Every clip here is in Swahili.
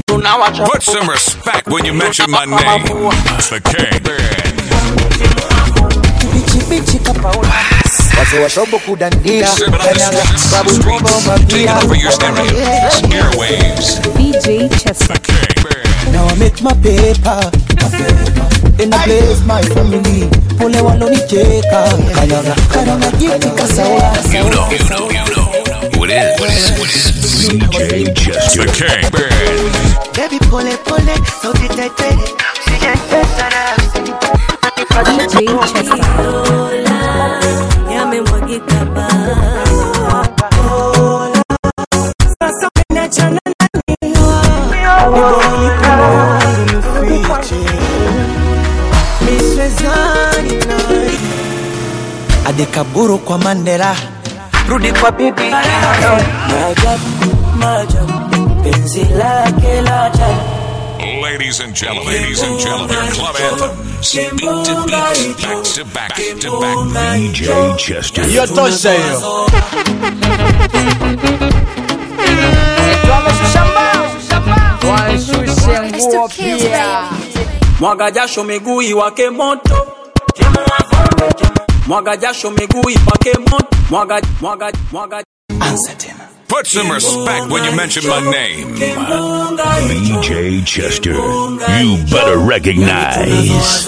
tunawacha Put some respect when you mention my name. The King. bichi kapaula wazee wa shobo kudandia Seven on the kanyaga streets, babu streets, bomba taking mapia over your stereos, airwaves. DJ Chester. The King. now I make my paper then I bless my family pole walonicheka kanyaga kanyaga jiki kasaula You know, you know, you know who it is. What is, what is DJ Chester. The King. Baby pole pole, sauti tete, usijacheza nafsi. DJ Chester. Yamemwagika ba. Sasa umeniachana nani? Mbona unifiche? Miswezani nawe. adekaburu kwa mandela rudi kwa bibi Maajabu, maajabu, penzi lake la ajabu. Ladies and gentlemen, ladies and gentlemen, your club anthems. Beat to beat, back to back to back. DJ Chester. hiyo tosha hiyo mwaga jasho miguu iwake moto mwaga jasho miguu iwake moto mwaga mwaga mwaga anza tena Put some respect when you mention my name. DJ Chester. You better recognize.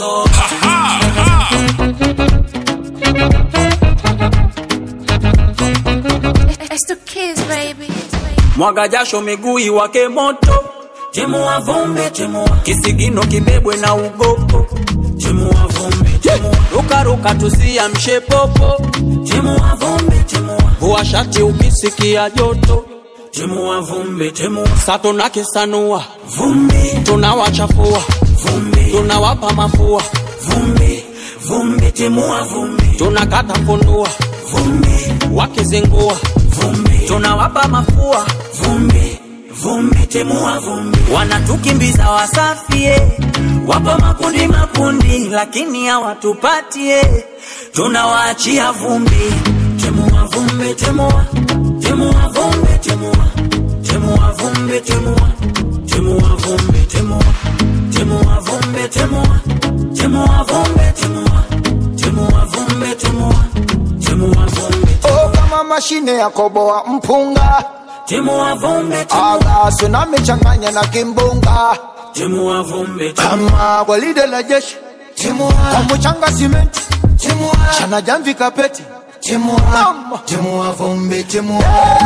It's the kids, baby. mwaga jasho miguu iwake moto timua vumbi timua kisigino kibebwe na ugopo timua vumbi timua rukaruka tusiamshe popo timua vumbi timua vua shati ukisikia joto timua vumbi timua sato na kisanua vumbi tunawachafua vumbi tunawapa mafua vumbi vumbi timua vumbi tunakata funua vumbi wakizingua vumbi tunawapa mafua vumbi vumbi timua vumbi wanatukimbiza wasafie wapo makundi makundi lakini hawatupatie tunawaachia vumbi timua vumbi timua timua vumbi timua timua vumbi timua timua vumbi timua timua vumbi timua timua vumbi timua timua vumbi timua timua vumbi oh kama mashine ya koboa mpunga timua vumbi timua agaso namechanganya na kimbunga timua vumbi timua kama gwaride la jeshi kwa mchanga simenti chana jamvi kapeti Mama. timua vumbi timua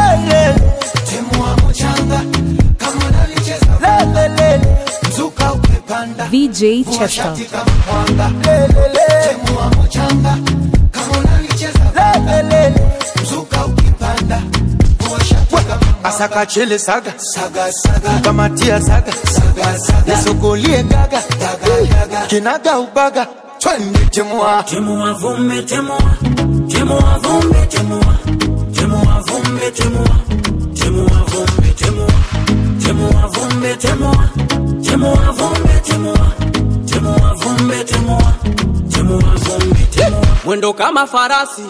timua mchanga kama unalicheza lele mzuka ukipanda VJ Chester. shati kama mwanga lele timua mchanga kama unalicheza lele mzuka ukipanda vua shati kama asaka chele saga saga saga kamatia saga saga saga nisukulie gaga daga daga kinaga ubaga twende timua timua vumbi timua timua vumbi timua timua vumbi timua timua vumbi timua timua vumbi timua timua vumbi timua timua vumbi timua timua vumbi timua mwendo kama farasi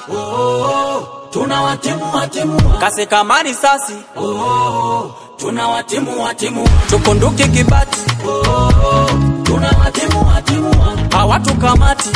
tunawatimua timua kase kama risasi tunawatimua timua tukunduke kibati tunawatimua timua hawatukamati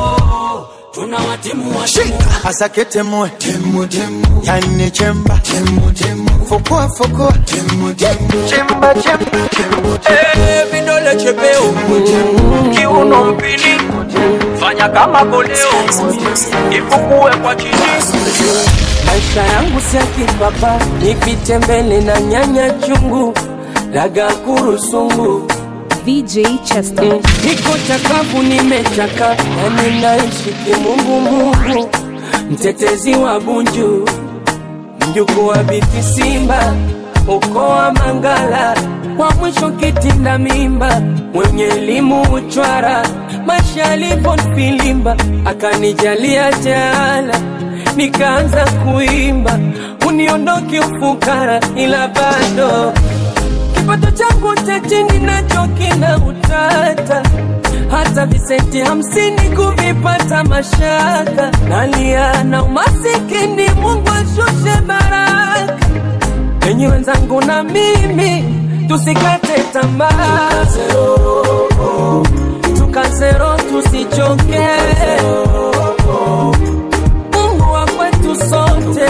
tunawatimua timua asake temue temu temu yani chemba temu temu fukua fukua temu temu chemba chemba temu Eh, vidole chepeo kiuno mpini fanya kama koleo ifukue kwa chini maisha yangu si ya kipapa, nipite mbele na nyanya chungu daga kurusungu VJ Chester. niko chakavu, nimechaka nami naishi kimungumungu, mtetezi wa Bunju, mjukuu wa Biti Simba, ukoo wa Mangala, wa mwisho kitinda mimba, mwenye elimu uchwara, maisha alipofilimba, akanijalia jaala, nikaanza kuimba, uniondoke ufukara, ila bado kipato changu cha chini nacho kina utata, hata visenti hamsini kuvipata mashaka. Nalia na umasikini, Mungu ashushe baraka. Enyi wenzangu na mimi tusikate tamaa tukazero tusichoke mungu wa kwetu sote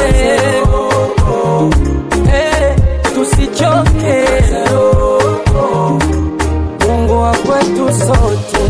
Eh, tusichoke mungu wa kwetu sote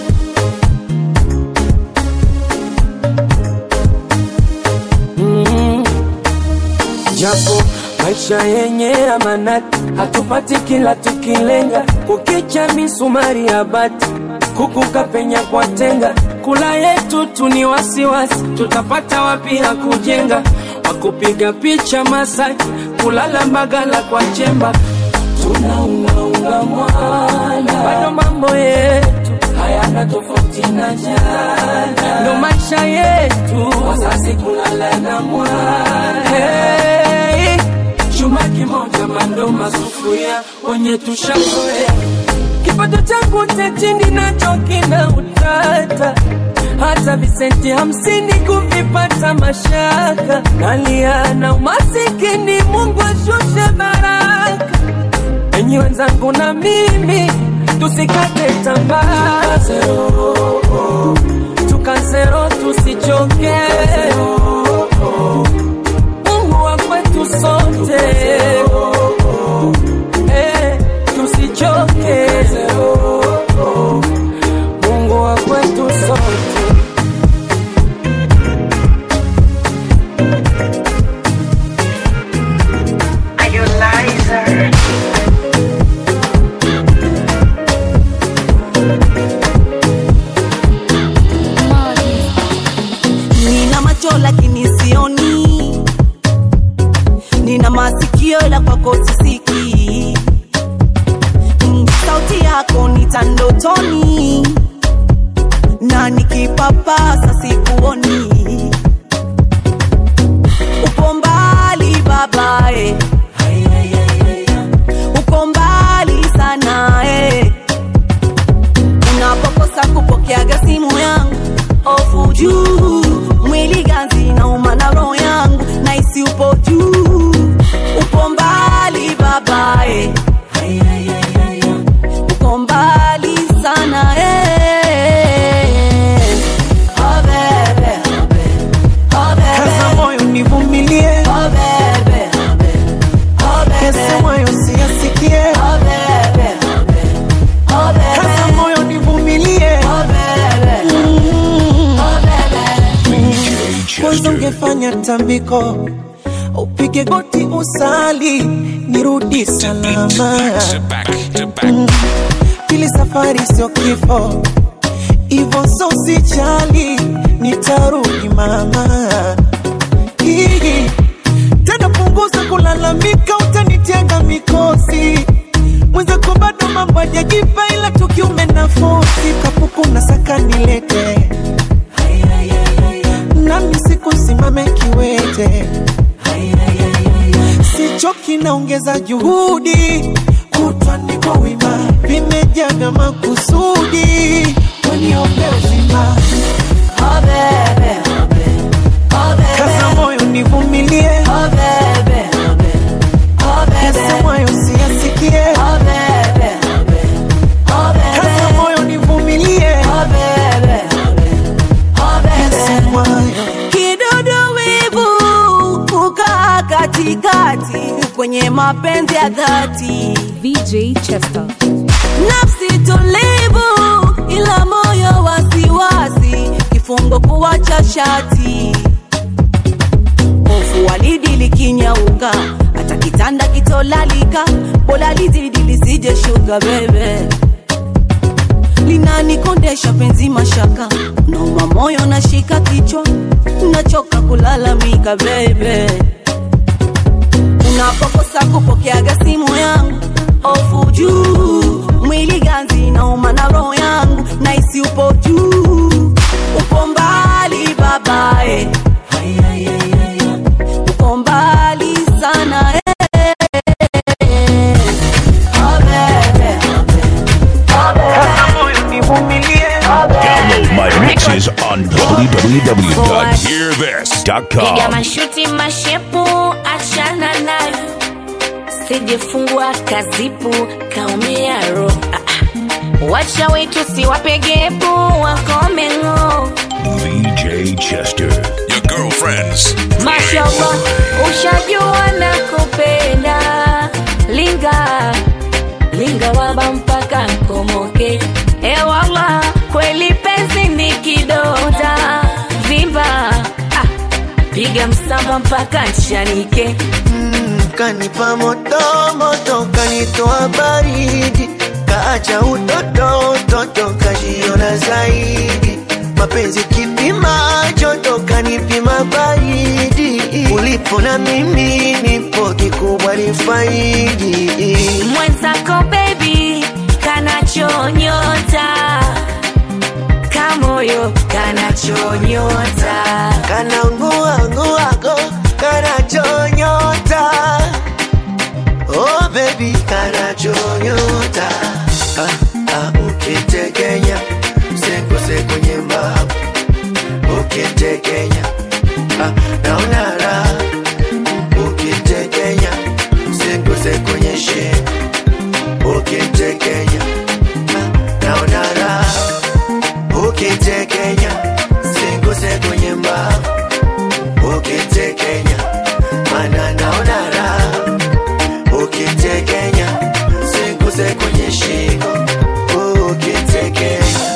mm. japo maisha yenye amanati hatupati kila tukilenga kukicha misumari ya bati kukuka penya kwa tenga kula yetu tu ni wasiwasi tutapata wapi ya kujenga wakupiga picha Masaki kulala Mbagala kwa chemba tunaungaunga mwana bado mambo yetu hayana tofauti na jana ndo maisha yetu wazazi kulala na mwana hey, chuma kimoja mando masufuria wenye tushazoea kipato changu cha chini nacho kina utata hata visenti hamsini kuvipata mashaka nalia na umasikini mungu ashushe baraka enyi wenzangu na mimi tusikate tamaa tukazero tusichoke mungu wa kwetu sote Eh, tusichoke mungu wa kwetu sote nina macho lakini sioni nina masikio ila kwako sisiki Mm, sauti yako nitandotoni na nikipapasa sikuoni upo mbali babae uko mbali sana eh. unapokosa kupokeaga simu yangu ofu juu mwili ganzi nauma na roho yangu naisi upo juu upo mbali babae uko mbali sana eh. Oh, bebe, oh, bebe, oh, bebe. kaza moyo nivumilie Oh, bebe, oh, bebe, oh, bebe. yasemwayo siyasikie Oh, bebe, oh, bebe, oh, bebe. kaza moyo nivumilie Oh, bebe, oh, bebe. DJ kwanza Chester. ungefanya tambiko upige goti usali nirudi salama Sit back to back. pili safari sio kifo ivo so sijali nitarudi mama Hii, tena punguza kulalamika utanitega mikosi mwenzako bado mambo ajajipa ila tukiume nafosi kapuku na saka nilete nami sikusimame kiwete sichoki naongeza juhudi kutwa niko wima vimejaga makusudi weniombe uzima Oh, bebe, oh, bebe, oh, bebe. kaza moyo nivumilie Oh, bebe, oh, bebe, oh, bebe. yasemwayo siyasikie Oh, bebe, oh, bebe, oh, bebe. kaza moyo nivumilie Oh, bebe, oh, bebe, oh, bebe. yasemwayo kidudu wivu kukaa katikati kwenye mapenzi ya dhati VJ Chester. nafsi tulivu ila moyo wasiwasi kifungo kuwacha shati hofu walidi likinyauka hata kitanda kitolalika bola lizidi lisije shuka bebe linanikondesha penzi mashaka nauma moyo nashika kichwa nachoka kulalamika bebe unapokosa kupokeaga simu yangu ofu juu mwili ganzi nauma na roho yangu naisi upo juu upo mbali babae upo mbali sana eh. Oh, bebe, oh, bebe, oh, bebe. kaza moyo nivumilie Download my mixes on www.hearthis.com. Piga mashuti mashepu, achana nayo. asijefungwa kazipu kaumia ro ah, ah. wacha wetu siwapegepu wakomengo VJ Chester. Your girlfriends. mashallah ushajua na kupenda linga linga waba mpaka nkomoke ewala kweli penzi ni kidonda vimba ah, piga msamba mpaka nchanike kanipa moto moto kanitoa baridi kaacha utoto utoto kajiona zaidi mapenzi kipima joto kanipima baridi ulipo na mimi nipo kikubwa ni faidi mwenzako bebi kanachonyota kamoyo kanachonyota kananguanguago kanachonyota oh baby kanachonyota ah, ah, ukitekenya msekose kwenye mbavu ukitekenya ah, naona raha ukitekenya msekose kwenye shingo ukitekenya ah, naona raha ukitekenya msekose kwenye mbavu ukitekenya mana naona raha ukitekenya singuse kwenye shingo ukitekenya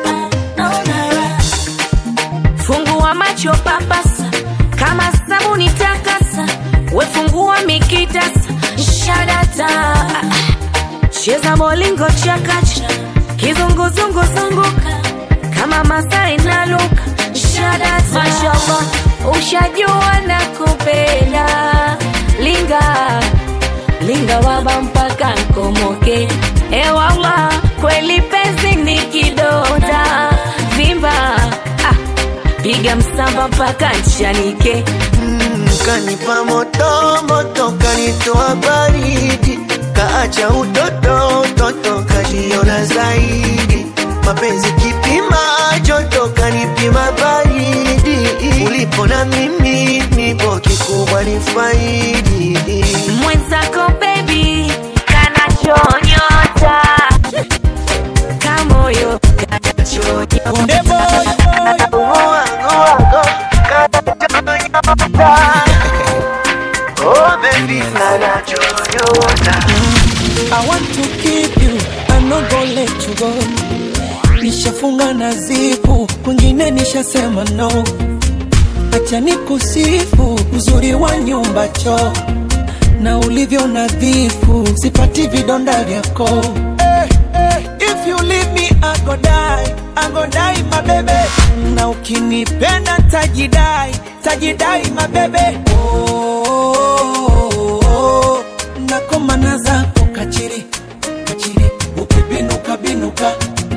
fungua macho papasa kama sabuni takasa wefungua mikitasa shadata cheza molingo chakacha kizunguzungu zunguka kama masaa inaluka shadata mashallah ushajua na kupenda linga linga waba mpaka nkomoke ewala kweli penzi ni kidonda vimba ah, piga msamba mpaka nchanike kanipa moto moto kanitoa baridi kaacha utoto utoto kajiona zaidi mapenzi kipima joto kanipima baridi ulipo na mimi nipo kikubwa ni faidi mwenzako bebi kanachonyota kamoyo Oh, baby, kanachonyota I want to keep you, I'm not gonna let you go. Nishafunga na zipu, kwingine nishasema no. Acha nikusifu uzuri wa nyumba choo na ulivyo nadhifu, sipati vidonda vyako. Hey, hey, if you leave me I go die, I go die my baby. Na ukinipenda tajidai, tajidai my baby. Oh, oh, oh, oh. nakomana zako kachiri kachiri ukibinuka binuka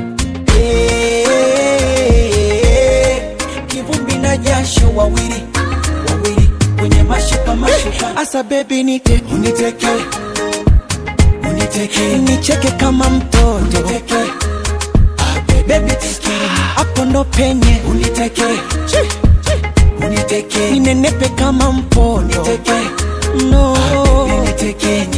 Eh, kivumbi na jasho wawili wawili kwenye mashuka mashuka asa bebi nite uniteke uniteke nicheke kama mtoto uniteke bebi hapo ndo penye uniteke uniteke ninenepe kama mpondo uniteke no unitekenye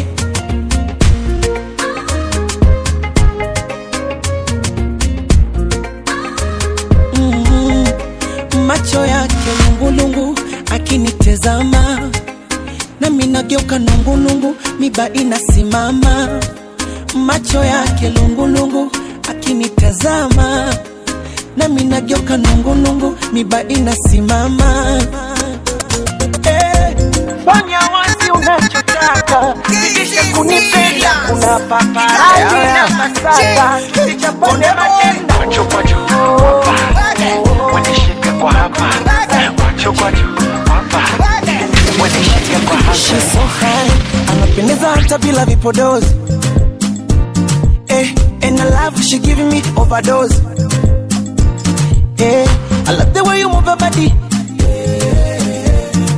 mm, macho yake lungulungu akinitezama nami nageuka nungulungu miba inasimama macho yake lungulungu akinitazama nami nageuka nungulungu miba inasimama Eh, fanya wazi unachotaka zidisha kunipenda kuna paparazi na masaka sichapone matendo Wanishike kwa hapa, wacho kwa juu, hapa. Wanishike kwa hapa. She's so fine, anapendeza hata bila vipodozi eh, and I love she giving me overdose eh, I love the way you move your body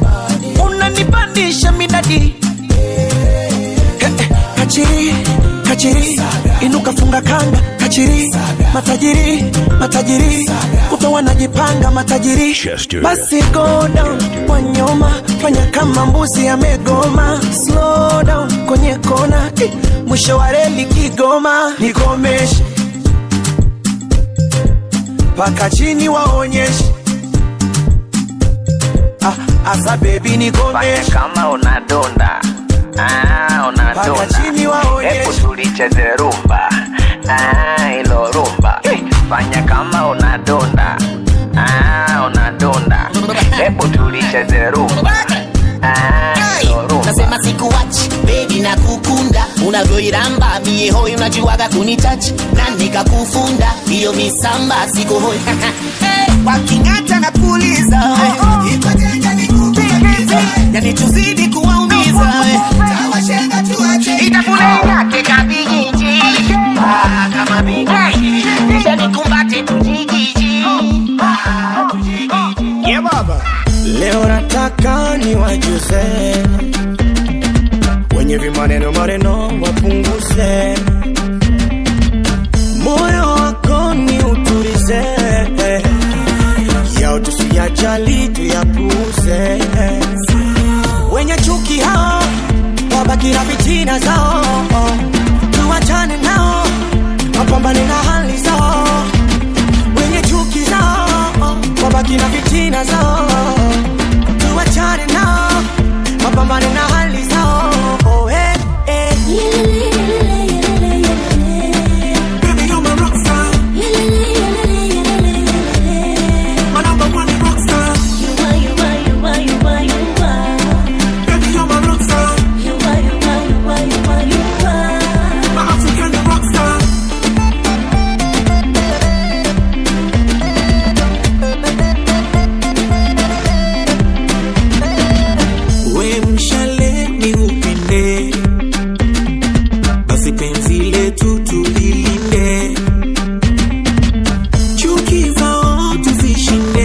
unanipandisha midadi eh, eh, kachiri kachiri inuka funga kanga kachiri matajiri matajiri kuto wanajipanga matajiri Chester. basi go down kwa nyoma fanya kama mbuzi amegoma slow down kwenye kona eh, mwisho wa reli kigoma nikomeshe paka chini waonyeshe ah, asa bebi nikomeshe kama unadonda ah, Paka chini unadonda waonyeshe. hebu tulicheze rumba ah, ilo rumba fanya kama unadonda ah, unadonda hebu tulicheze rumba ah, ilo rumba nasema sikuwachi bebi na kukunda unavyoiramba mie hoi unajuaga kunitachi na nikakufunda hiyo misamba sikohoi waking'ata na puliza yani tuzidi kuwaumiza itafuna yake kabigiji Ah, kama bigiji kisha nikumbate tujigiji yeah, baba leo nataka ni wajuze wenye vimaneno maneno wapunguze moyo wako ni uturize yao tusiyajali tuyapuze wenye chuki hao wabaki na fitina zao tuwachane nao wapambane na hali zao wenye chuki zao wabaki na fitina zao tuwachane nao wapambane na hali zao oh, hey, hey. Baby, you're my rock star. My number one rock star. Baby, you're my rock star. My African rock star. we mshale ni upinde basi penzi letu tulilinde chuki zao tuzishinde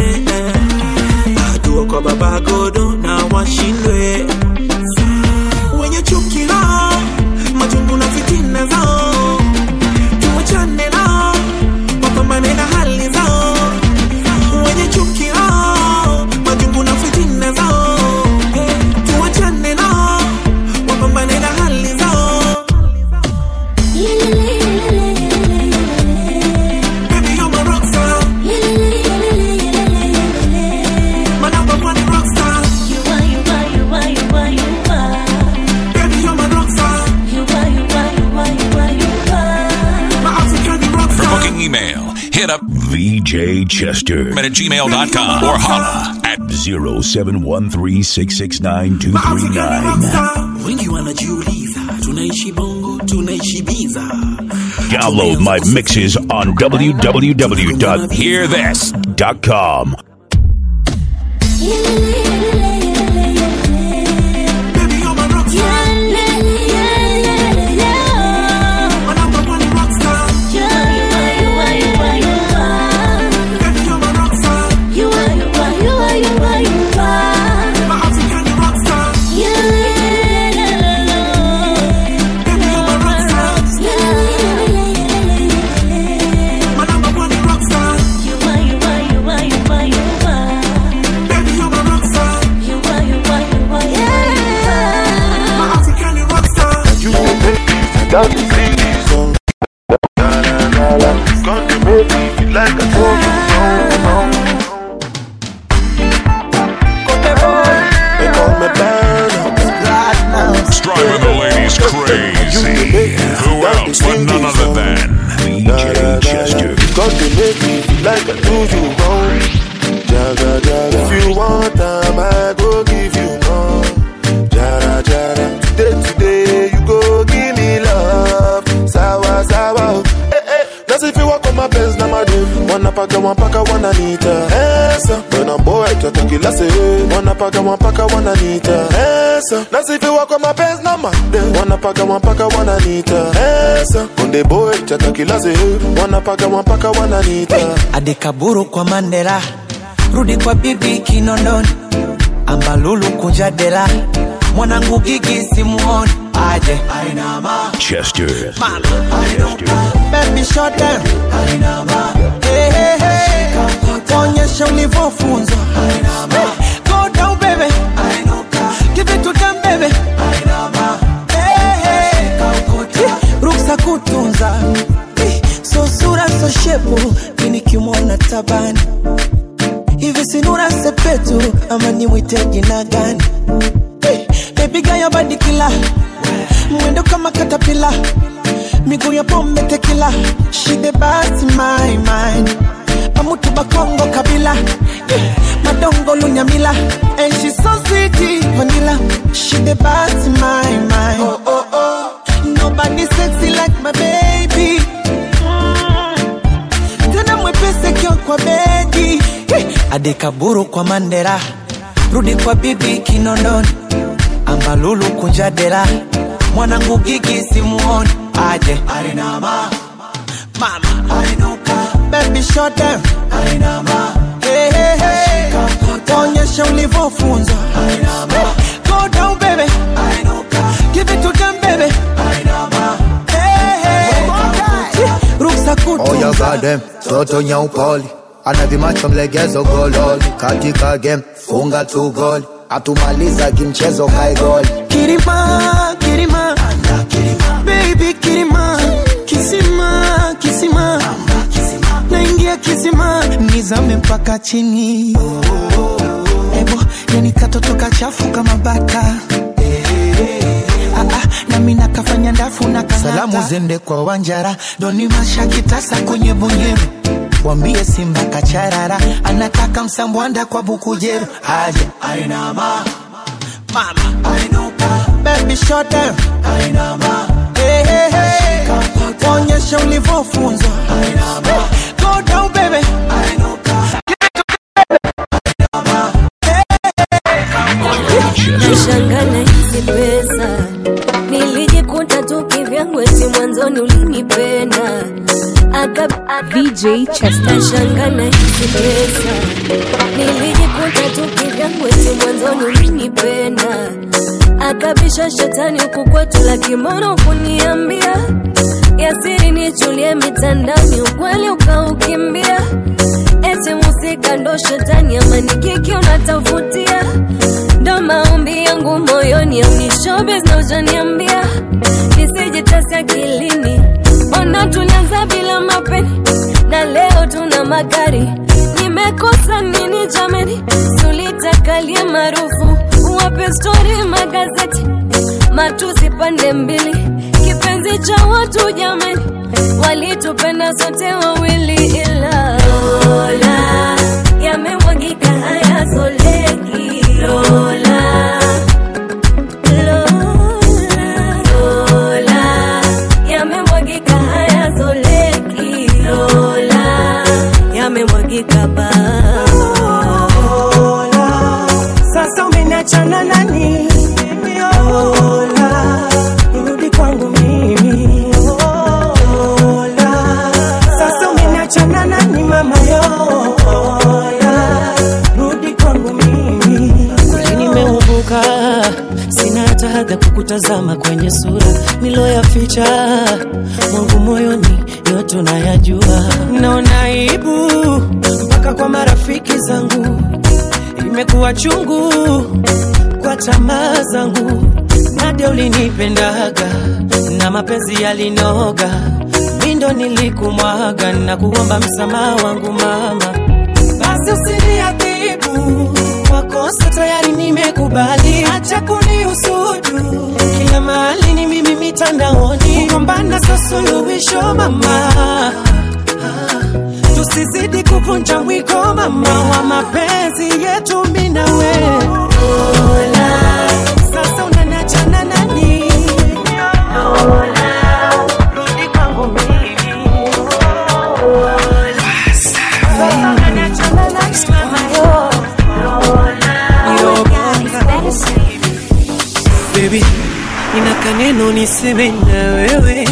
hatua kwa baba godo na washindwe wenye chuki lao majungu na fitina zao tuwachane nao wapambane na hali zao wenye chuki lao majungu na fitina zao tuwachane nao wapambane na hali zao Baby, you're my rock star. My number one rock star. Baby, you're my rock star. My African rock For star. booking email, hit up VJChester at gmail.com or holla at 0713669239. wengi wanajiuliza tunaishi bongo tunaishi biza Download my mixes on www.hearthis.com. Baby, you're my rock star. My number one rock star. Baby, you're my rock star. My African rock star. Baby, you're my rock star. My number one rock star. Baby, you're my rock star. My African rock star. You can make me without the cities on. Na na na na. Gonna make me feel like I told you no no. They call me Burner. Driving the ladies crazy. Who else but none other than VJChester. God they make me feel like I do you wrong. Jaga jaga. If you want time, I go give you more. Jara jara. Today today you go give me love. Sawa sawa. Eh eh. That's if you walk on my Benz na madu. Wanna paka wanapaka wananiita. Esa. When I'm boy tataki la se. Wanna paka wanapaka wananiita. Esa. That's if you walk on my Benz na madu. Wanna paka wanapaka wananiita. Esa. Konde boy tataki la se. Wanna paka wanapaka wananiita. adekaburu kwa mandela rudi kwa bibi kinondoni ambalulu kunja dela mwanangu gigi simuoni aje ainama Chester. baby short down ainama hey, hey, hey. onyesha ulivyofunzwa Hey, go down baby give it to them baby Hey, hey. ruksa kutunza Eh, so sura so shepu minikimwona tabani hivi sinura sepetu ama nimwite jina gani Eh, baby gayo badikila mwendo kama katapila miguu ya pombe tekila shide basi my mind pamutu bakongo kabila Eh, madongo lunyamila and she so sweet vanilla shide basi my mind oh, oh, oh. nobody sexy like my baby Mm. tena mwepese kio kwa bedi Eh, adekaburu kwa mandera rudi kwa bibi kinondoni ambalulu kunja dera mwanangu gigi simuoni aje arinama mama arinuka baby short down arinama hey, hey, hey. onyesha ulivyofunzwa Hey, go down baby arinuka give it to them baby arinama hey, hey. ruksa Oya kutunza gadem, toto nyaupoli ana vimacho mlegezo gololi katika game funga tu goli atumaliza kimchezo kai goli Kirima, Kirima, baby Kirima, Kisima, Kisima, naingia Kisima, nizame mpaka chini. Ebo, yani katoto kachafu kama baka. Ah, ah, nami nakafanya ndafu na kanata. Salamu zende kwa Wanjara, doni mashakitasa kwenye bonyeru wambie Simba kacharara, anataka msambwanda kwa bukujeru, aje ainama mama ainuka baby short down ainama hey, hey, hey. onyesha ulivyofunzwa ainama go down baby ainuka nashangana hizi pesa nilijikuta tu kivyangu eti mwanzoni ulinipenda Aka- VJ Chester. nashangana hizi pesa nilijikuta tu kivyangu eti mwanzoni ulinipenda akabisha shetani huku kwetu la kimono kuniambia yasiri nichulie mitandaoni ukweli ukaukimbia eti musika ndo shetani ama ni kiki unatafutia ndo maombi yangu moyoni au ni showbiz na ujaniambia nisijitasi akilini ona tulianza bila mapeni na leo tuna magari nimekosa nini jameni sulitakalie maarufu wape stori magazeti matusi pande mbili kipenzi cha watu jameni walitupenda sote wawili ila Lola yamemwagika hayazoleki Lola Lola Lola yamemwagika hayazoleki Lola yamemwagika ba sasa umeniachana nani Ola, rudi kwangu mimi Ola, sasa umeniachana nani mama yo Ola, rudi kwangu mimi kweli nimeumbuka sina hata hadha kukutazama kwenye sura niloyaficha mwangu moyoni yote unayajua naona aibu mpaka kwa marafiki zangu imekuwa chungu kwa tamaa zangu nadia ulinipendaga na mapenzi yalinoga mindo nilikumwaga na kuomba msamaha wangu mama basi usiniadhibu kwa kosa tayari nimekubali acha kunihusudu kila mahali ni mimi mitandaoni kugombana sa suluhisho mama tusizidi kuvunja mwiko mama wa mapenzi yetu mi na wewe sasa unaniachana nani rudi kwangu mimi sasa unaniachana nani mama yo baby nina kaneno niseme na wewe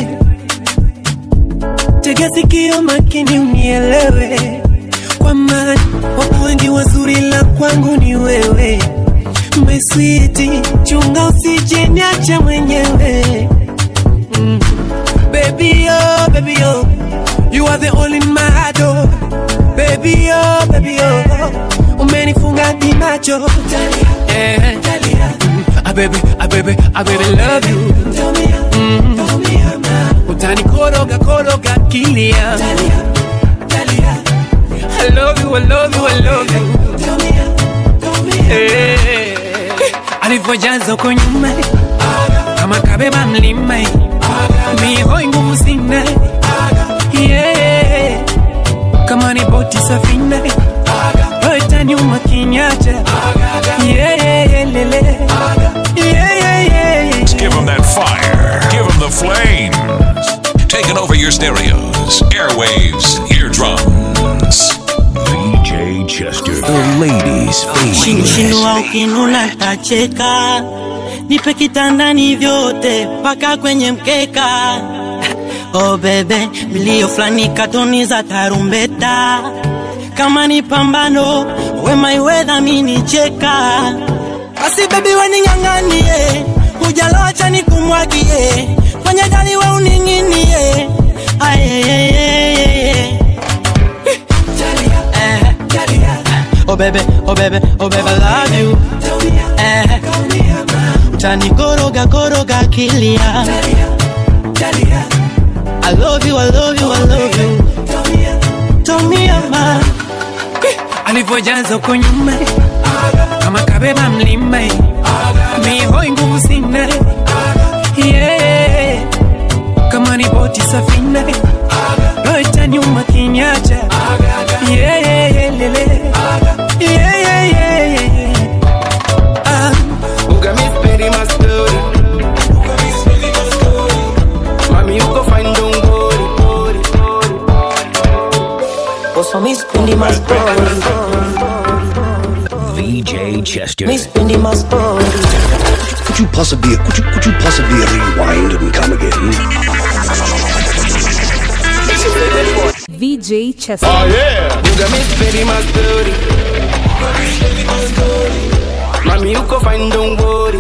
tega sikio makini unielewe kwa maana wapo wengi wazuri la kwangu ni wewe my sweetie, chunga usije niache mwenyewe mm. Baby oh, baby oh, you are the only in my heart oh. Baby oh, baby oh, umenifunga di macho yeah. Ah baby, ah baby, ah baby love you mm. Utanikoroga koroga kilia I love you, I love you, I love you Eh, alivyojaza uko nyuma kama kabeba mlima mihoi nguvu sina yeah. kama ni boti safina roita nyuma kinyacha yeah, yeah, yeah, lele. Yeah, yeah, yeah, yeah. Give them that fire. Give them the flames. Taking over your stereos, airwaves, eardrums. VJ Chester. The ladies' Shinua favorite. ukinuna tacheka, nipe kitandani vyote mpaka kwenye mkeka. Oh bebe, milio fulani katoni za tarumbeta, kama ni pambano wema iwedha mini cheka. Basi bebi wening'ang'anie, hujalocha nikumwagie, kwenye gari we uning'inie. Ayeyeyeyeye. Eh. Oh baby, oh baby, oh baby, I love you. Eh. Utani koroga koroga kilia. I love you, I love you, I love you. Tommy ama. alivyojaza uko nyuma kama kabeba mlima mihoi nguvu sina yeah. kama ni boti safina roita nyuma kinyacha yeah, yeah, yeah, lele. Yeah, yeah, yeah, yeah. Ah. Uga mi speri ma story Mami uko find dongori Also mi spendi my story. VJ Chester. Mi spendi my story. Could you possibly could you could you possibly rewind and come again? VJ Chester. Uga mi speri ma story Mami uko find dongori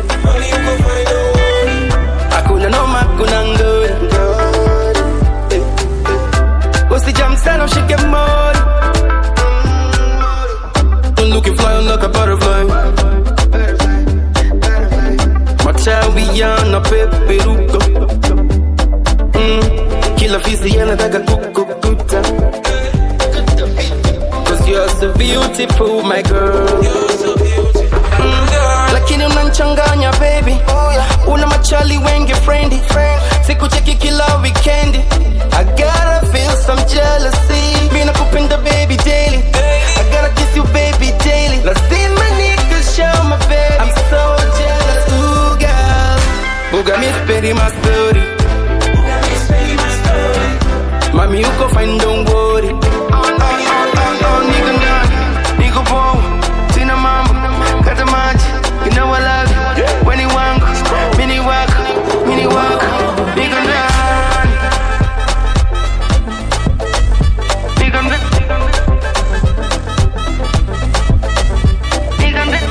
Hakuna noma hakuna ngori Usijam sana ushike mori I'm looking fly like a butterfly Matawi yanapeperuka mm. Kila fisi yanataka kukukuta Cause you're so beautiful my girl Mm. Lakini unanchanganya baby Una machali wengi friendly Sikucheki kila weekend I gotta feel some jealousy Mina kupenda baby daily I gotta kiss you baby daily Lazima niggas show my baby I'm so jealous ooh girl Buga mi speri my story Mami uko fine don't worry Oh, oh, oh, oh, oh, nigga nani Nigga bow Sina mambo Kata maji You know I love you Weni wangu Mini wako Mini wako Nigga nani Nigga nani Nigga nani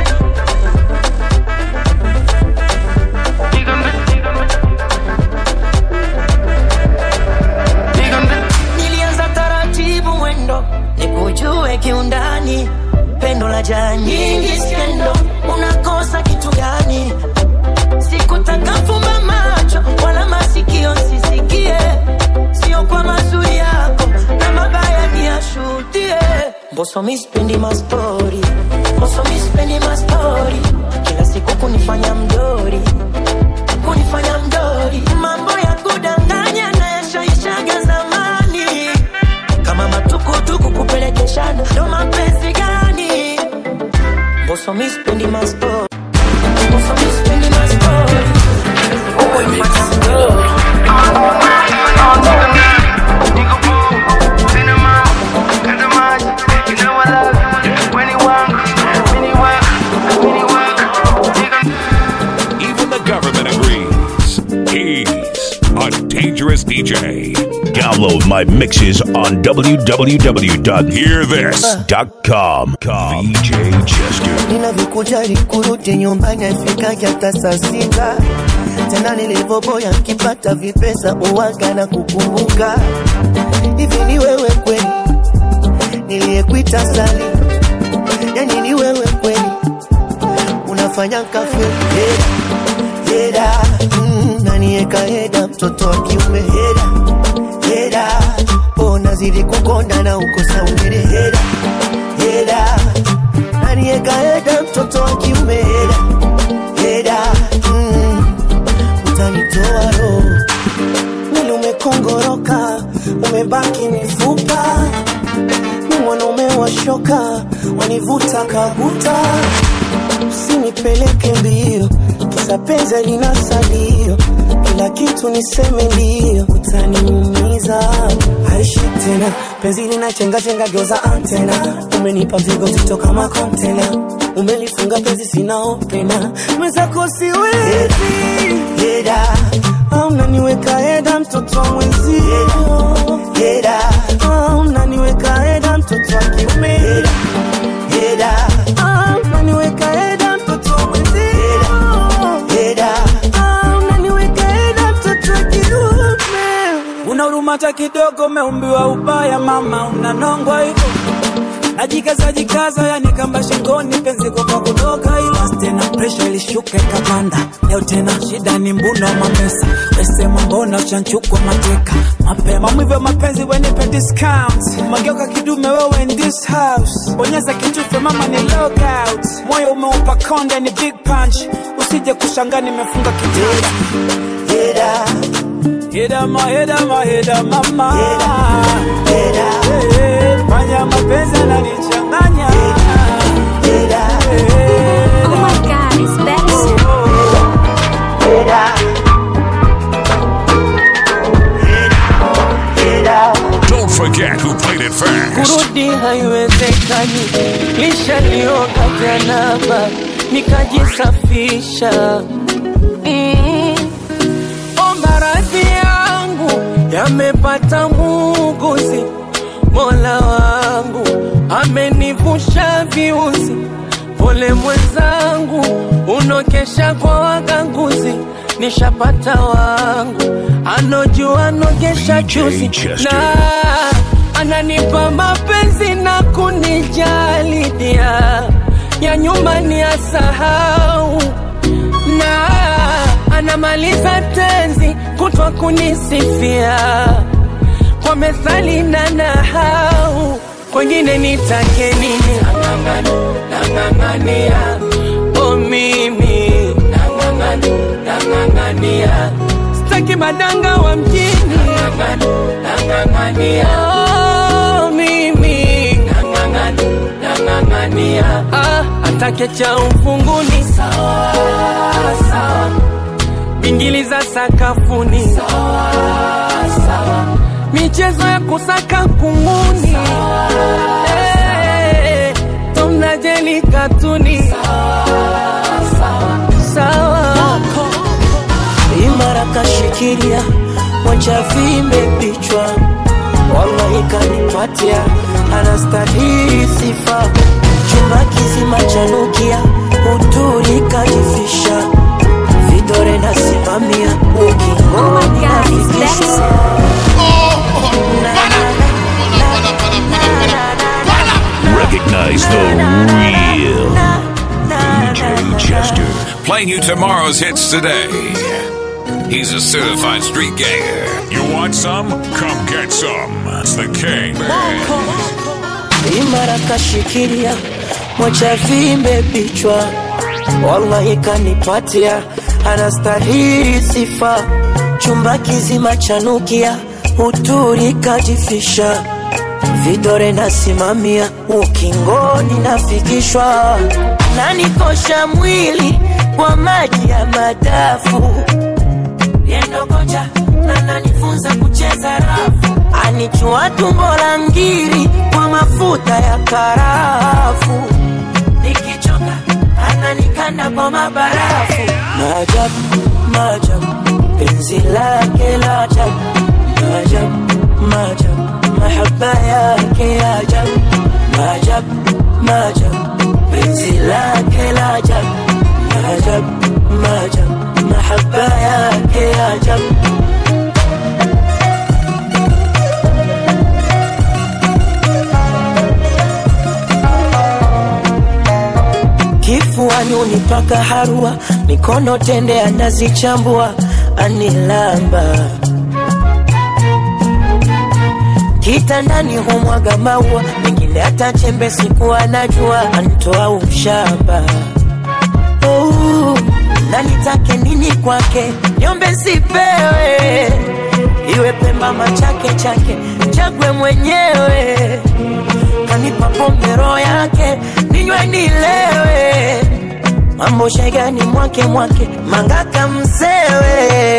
Nigga nani Nilianza taratibu mwendo nikujue kiundani, pendo la jaa nyingi skendo, unakosa kitu gani? Sikutaka fumba macho wala masikio sisikie, sio kwa mazuri yako na mabaya niyashuhudie. Mboso mi spendi mastori, mboso mi spendi mastori, kila siku kunifanya mdori kunifanya mdori, mambo ya kudanganya na yashaishaga zamani, kama matukutuku kupelekeshana, ndo mapenzi gani? Mboso mi spendi mastori, mboso mi spendi mastori, kunifanya mdori Even the government agrees. He's a dangerous DJ. Download my mixes on www.hearthis.com. VJ Chester. ninavyokujali kurudi nyumbani afikaje hata saa sita tena nilivyoboya nkipata vipesa uwaga na kukumbuka hivi ni wewe kweli niliyekuita sali yani ni wewe kweli unafanya kafe heda heda mm, nanieka heda mtoto wa kiume heda heda oh, nazidi kukonda na ukosa umere heda heda nanieka heda mtoto wa kiume heda heda mm, utanitoa roho mwili umekongoroka umebaki mifupa ni mwanaume wa shoka wanivuta kabuta usinipeleke mbio kisa penzi lina salio kila kitu niseme ndio utaniumiza haishi tena penzi lina chenga chenga geuza antena umenipa mzigo zito kama kontena umelifunga penzi sina opena mwenzako siwezi heda au unaniweka heda mtoto wa mwenzio heda au unaniweka heda mtoto wa kiume heda au unaniweka heda mtoto wa mwenzio heda au unaniweka heda mtoto wa kiume una huruma hata kidogo, umeumbiwa ubaya mama, unanongwa hivyo najikaza jikaza, yani kamba shingoni, penzi kwa kudoka, ila tena presha ilishuka ikapanda. Leo tena shida ni mbuno wa mapesa, wesema mbona uchanchukwa mateka mapema. Maumivu ya mapenzi wenipe discount, mageuka kidume wewe in this house, bonyeza kitufe mama ni log out, moyo umeupa konde ni big punch, usije kushangaa nimefunga kitanda heda Heda ma heda ma heda mama heda heda fanya mapenzi yananichanganya heda Oh my god, it's better. heda heda Don't forget who played it first. kurudi haiwezekani, lishalioga janaba nikajisafisha. Mm. Omba radhi yangu yamepata muuguzi, Mola wangu amenivusha viuzi. Pole mwenzangu, unokesha kwa waganguzi, nishapata wangu anojua anogesha chuzi Chester. na ananipa mapenzi na kunijali dia ya nyumbani ya sahau na anamaliza tenzi kutwa kunisifia kwa methali na nahau kwengine nitake nini nang'ang'ania o mimi nang'ang'ania staki madanga wa mjini Oh, mimi Ah, atake cha ufunguni bingili za sakafuni michezo ya kusaka kunguni Eh, tumnajeli katuni sawa imara kashikilia moja vimbe vichwa wallahi kanipatia anastahili sifa chumba kizima chanukia uturi kajifisha vidore nasimamia ukingoni nafikisha Recognize the real VJ Chester. Playing you tomorrow's hits today. He's a certified street ganger. You want some? Come get some. It's the King. imara kashikilia moja vimbe vichwa wallahi kanipatia anastahili sifa chumba kizima chanukia uturi kajifisha vidore nasimamia ukingoni nafikishwa nanikosha mwili kwa maji ya madafu yendokocha na nanifunza kucheza rafu anichua tumbo la ngiri kwa mafuta ya karafu nikichoka ananikanda kwa mabarafu maajabu maajabu penzi lake la ajabu maajabu maajabu mahaba yake ya ajabu maajabu maajabu penzi lake la ajabu maajabu maajabu mahaba yake ya ajabu kifuani unipaka harua, mikono tende anazichambua, anilamba kitandani humwaga maua, mengine hata chembe siku anajua, antoa ushamba oh, na nitake nini kwake, niombe sipewe, iwe pemba machake chake, chagwe mwenyewe kanipa pombe roho yake ninywe nilewe mambo shegani mwake mwake mangaka msewe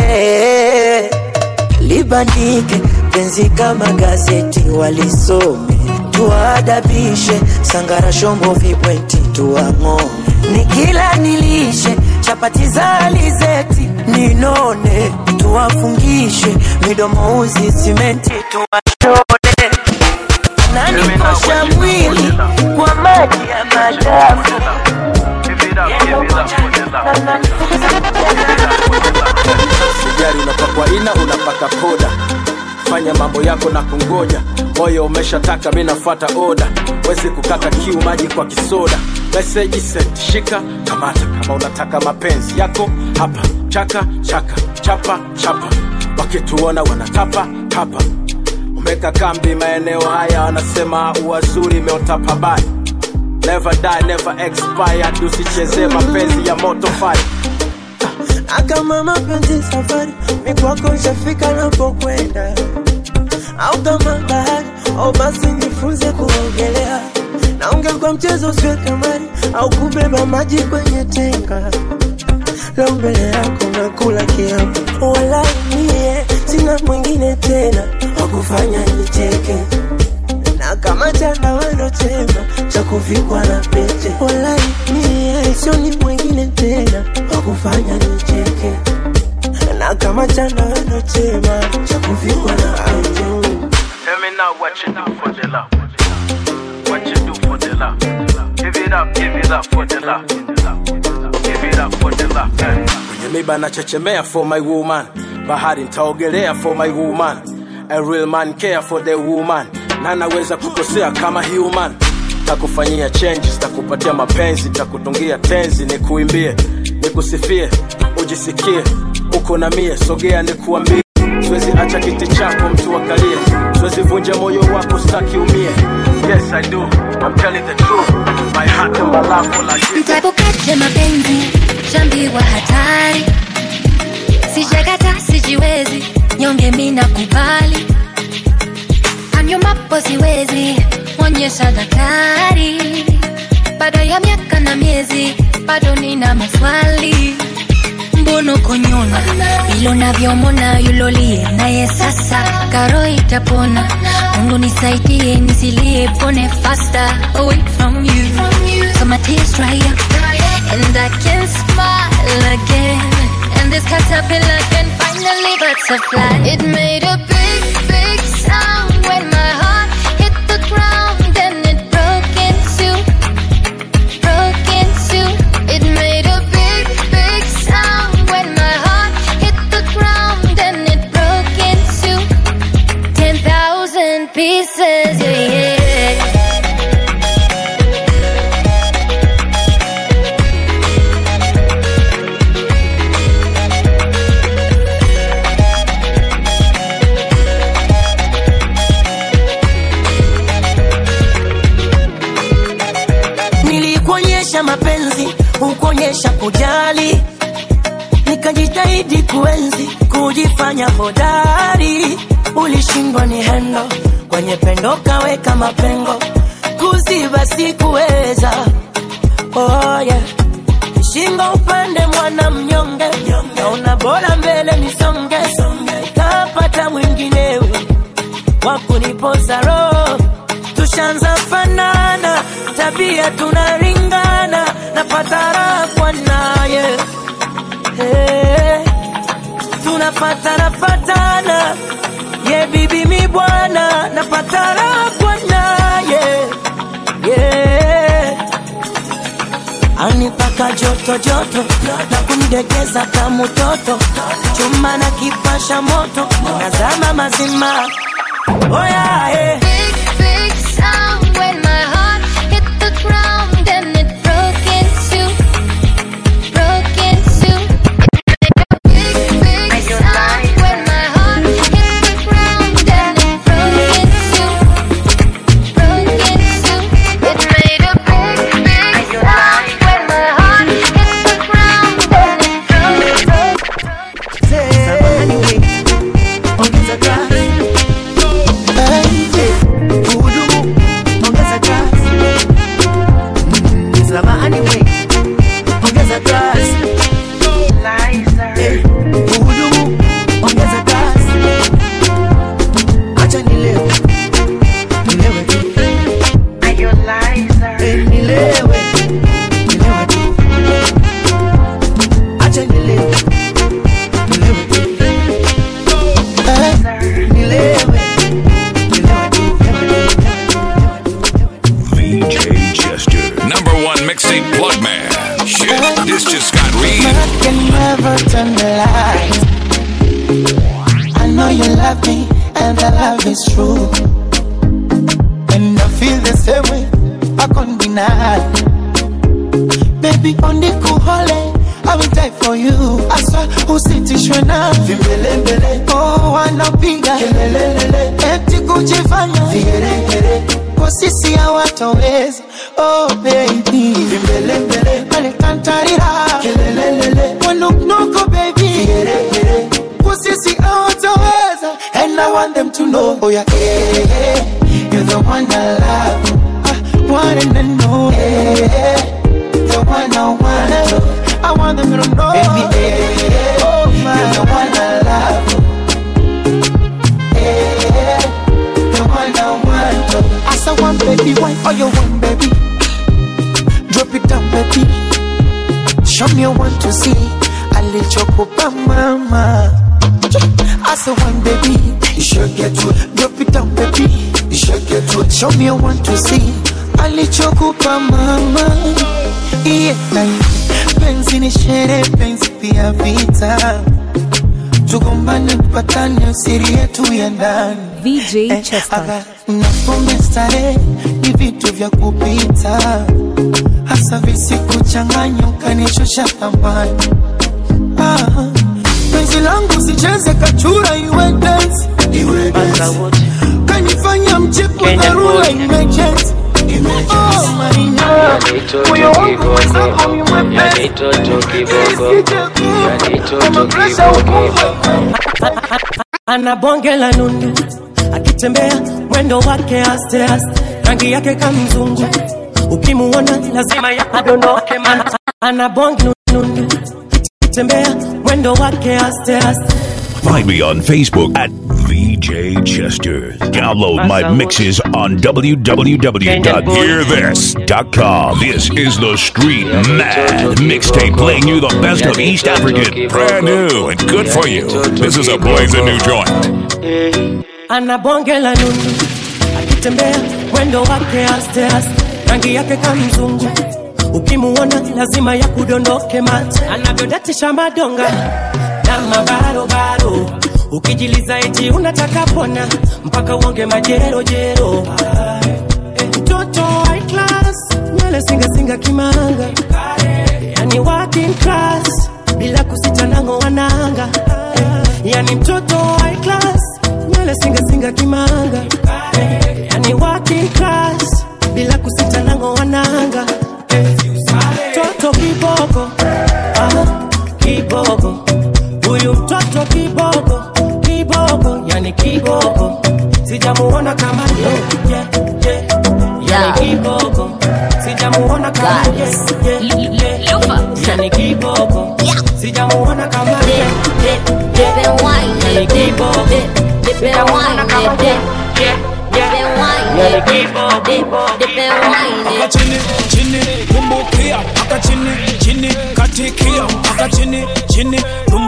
libandike penzi kama gazeti walisome tuwaadabishe sangara shombo vibweti tuwang'ome nikila nilishe chapati za alizeti ninone tuwafungishe midomo uzi simenti tuwashone nanikosha mwili kwa maji ya madafu Sijari unapakwa ina unapaka poda, fanya mambo yako na kungoja, moyo umeshataka, mi nafuata oda, wezi kukata kiu maji kwa kisoda. Meseji sent, shika kamata, kama unataka mapenzi yako hapa, chaka chaka, chapa chapa, wakituona wanatapa tapa. Umeka kambi maeneo haya, wanasema uwazuri imeota pabaya. Never die, never expire, usichezee mapenzi ya moto fire. akama mapenzi safari mikwako shafika napokwenda au kama bahari au basi nifunze kuogelea naongea kwa mchezo usiwe kamari au kubeba maji kwenye tenga leo mbele yako nakula kiapo wala mie sina mwingine tena wakufanya nicheke na kama chanawano chema cha kuvikwa na pete wala mie sioni mwingine tena wakufanya nicheke na kama chanawano chema cha kuvikwa na pete Tell me now what you do for the love. What you do for the love. Give it up, give it up for the love. Give it up for the love. eh. Kwenye miba nachechemea for my woman. Bahari nitaogelea for my woman. A real man care for the woman. Na naweza kukosea kama human. Takufanyia changes, takupatia mapenzi, takutungia tenzi, nikuimbie, nikusifie, ujisikie uko na mie, sogea nikuambie siwezi acha kiti chako mtu akalie siwezi vunja moyo wako staki umie yes i do i'm telling the truth my heart and my love for like this Mtaepukaje mapenzi shambiwa hatari sijakata sijiwezi nyonge mina kubali anyumapo siwezi onyesha daktari baada ya miaka na miezi bado nina maswali mbono konyona ilo navyomona yulolie naye sasa karo itapona mungu nisaidie nisilie pone faster away from you so my tears dry up and I can smile again and this caterpillar can finally butterfly it made a big big sound when my heart hit the ground and it broke in two broke in two it made a big big sound when my heart hit the ground and it broke in two ten thousand pieces yeah yeah nilikuonyesha mapenzi hukuonyesha kujali nikajitahidi kuenzi kujifanya hodari ulishindwa ni hendo kwenye pendo kaweka mapengo kuziba sikuweza oh, yeah. shingo upande mwana mnyonge naona bora mbele nisonge nikapata mwinginewe wakuniposa roho tushanza fanana tabia tunaringana napata raha kwa naye hey, tunafatana fatana ye bibi mi bwana napatana bwana yeah. yeah. anipaka joto joto na kunidegeza kama mtoto chuma na kipasha moto nazama mazima oh yeah, yeah. Big sound when my heart hit the ground and it broke in two, broke in two. Big, big sound when my heart hit the ground and it broke in two, broke in two. It made a big, big sound when my heart hit the ground and it broke, broke. ongeza kasi Eh, hudumu ongeza kasi Mm, samahani we ongeza kasi Eh, hudumu ongeza kasi acha nilewe nilewe tu Eh, nilewe nilewe tu acha nilewe nilewe tu Eh, nilewe VJ Chester. Number one mixtape plug man. Shit, this just got real. can never turn the light. I know you love me, and the love is true. And I feel the same way, I can't deny. Baby, on the cool hole, I will die for you. I swear, usitishwe na vimbelembele. Oh, wanapiga kelelelele, eti kujifanya vigeregere. Kwa sisi hawatoweza. Oh, baby, vimbelembele, walikantarira kelelelele, wanuknuku baby, vigeregere. Kwa sisi hawatoweza. And I want them to know, oh yeah, yeah, yeah. You're the one I love, I want them to know, yeah, the one I want. I want them to know, baby, yeah, oh my, you're the one I love, yeah, the one I want. I saw one baby, why all you want, baby? Drop it down, baby. Show me one to see. I let you go, mama. I saw one baby, you should get to it. Drop it down, baby. You should get to it. Show me a one to see. Alichokupa mama, yeah, penzi ni shere, penzi pia vita, tugombane, tupatane, usiri yetu ya ndani. VJ Chester. Napombe starehe ni vitu vya kupita, hasa visikuchanganya ukanishusha thamani. Ah, penzi langu sicheze kachura iwe dance, kanifanya mchepo dharura emergency. Oh, my God. Moyo wangu mwenzako ni mwepesi. Kama presha ukufa. ana bonge la nundu akitembea mwendo wake aste aste rangi yake kamzungu ukimuona lazima ya adondoke mana ana bonge nundu akitembea mwendo wake aste aste Find me on Facebook at VJ Chester. Download my mixes on www.hearthis.com. This is the Street Mad Mixtape playing you the best of East African. Brand new and good for you. This is a blazing new joint. ana bonge la nundu akitembea mwendo wake aste aste rangi yake kamzungu ukimuona lazima ya kudondoke mate anavyodatisha madonga na mabarobaro ukijiliza eti unataka pona mpaka uonge majerojero Eh, mtoto high class nywele singasinga kimanga yani working class bila kusita nango wananga Eh, yani mtoto high class nywele singasinga kimanga Eh, yani working class bila kusita nango wananga Eh, toto kiboko ah, kiboko huyu mtoto kiboko kiboko yani kiboko sijamuona kama ye, ye, ye. yani kiboko sijamuona kama ye, ye, ye. yani kiboko sijamuona kama ye, ye, ye. yani kiboko sijamuona kama ye, ye, ye. yani kiboko aka chini chini tumbukia aka chini chini katikia aka chini chini tumbukia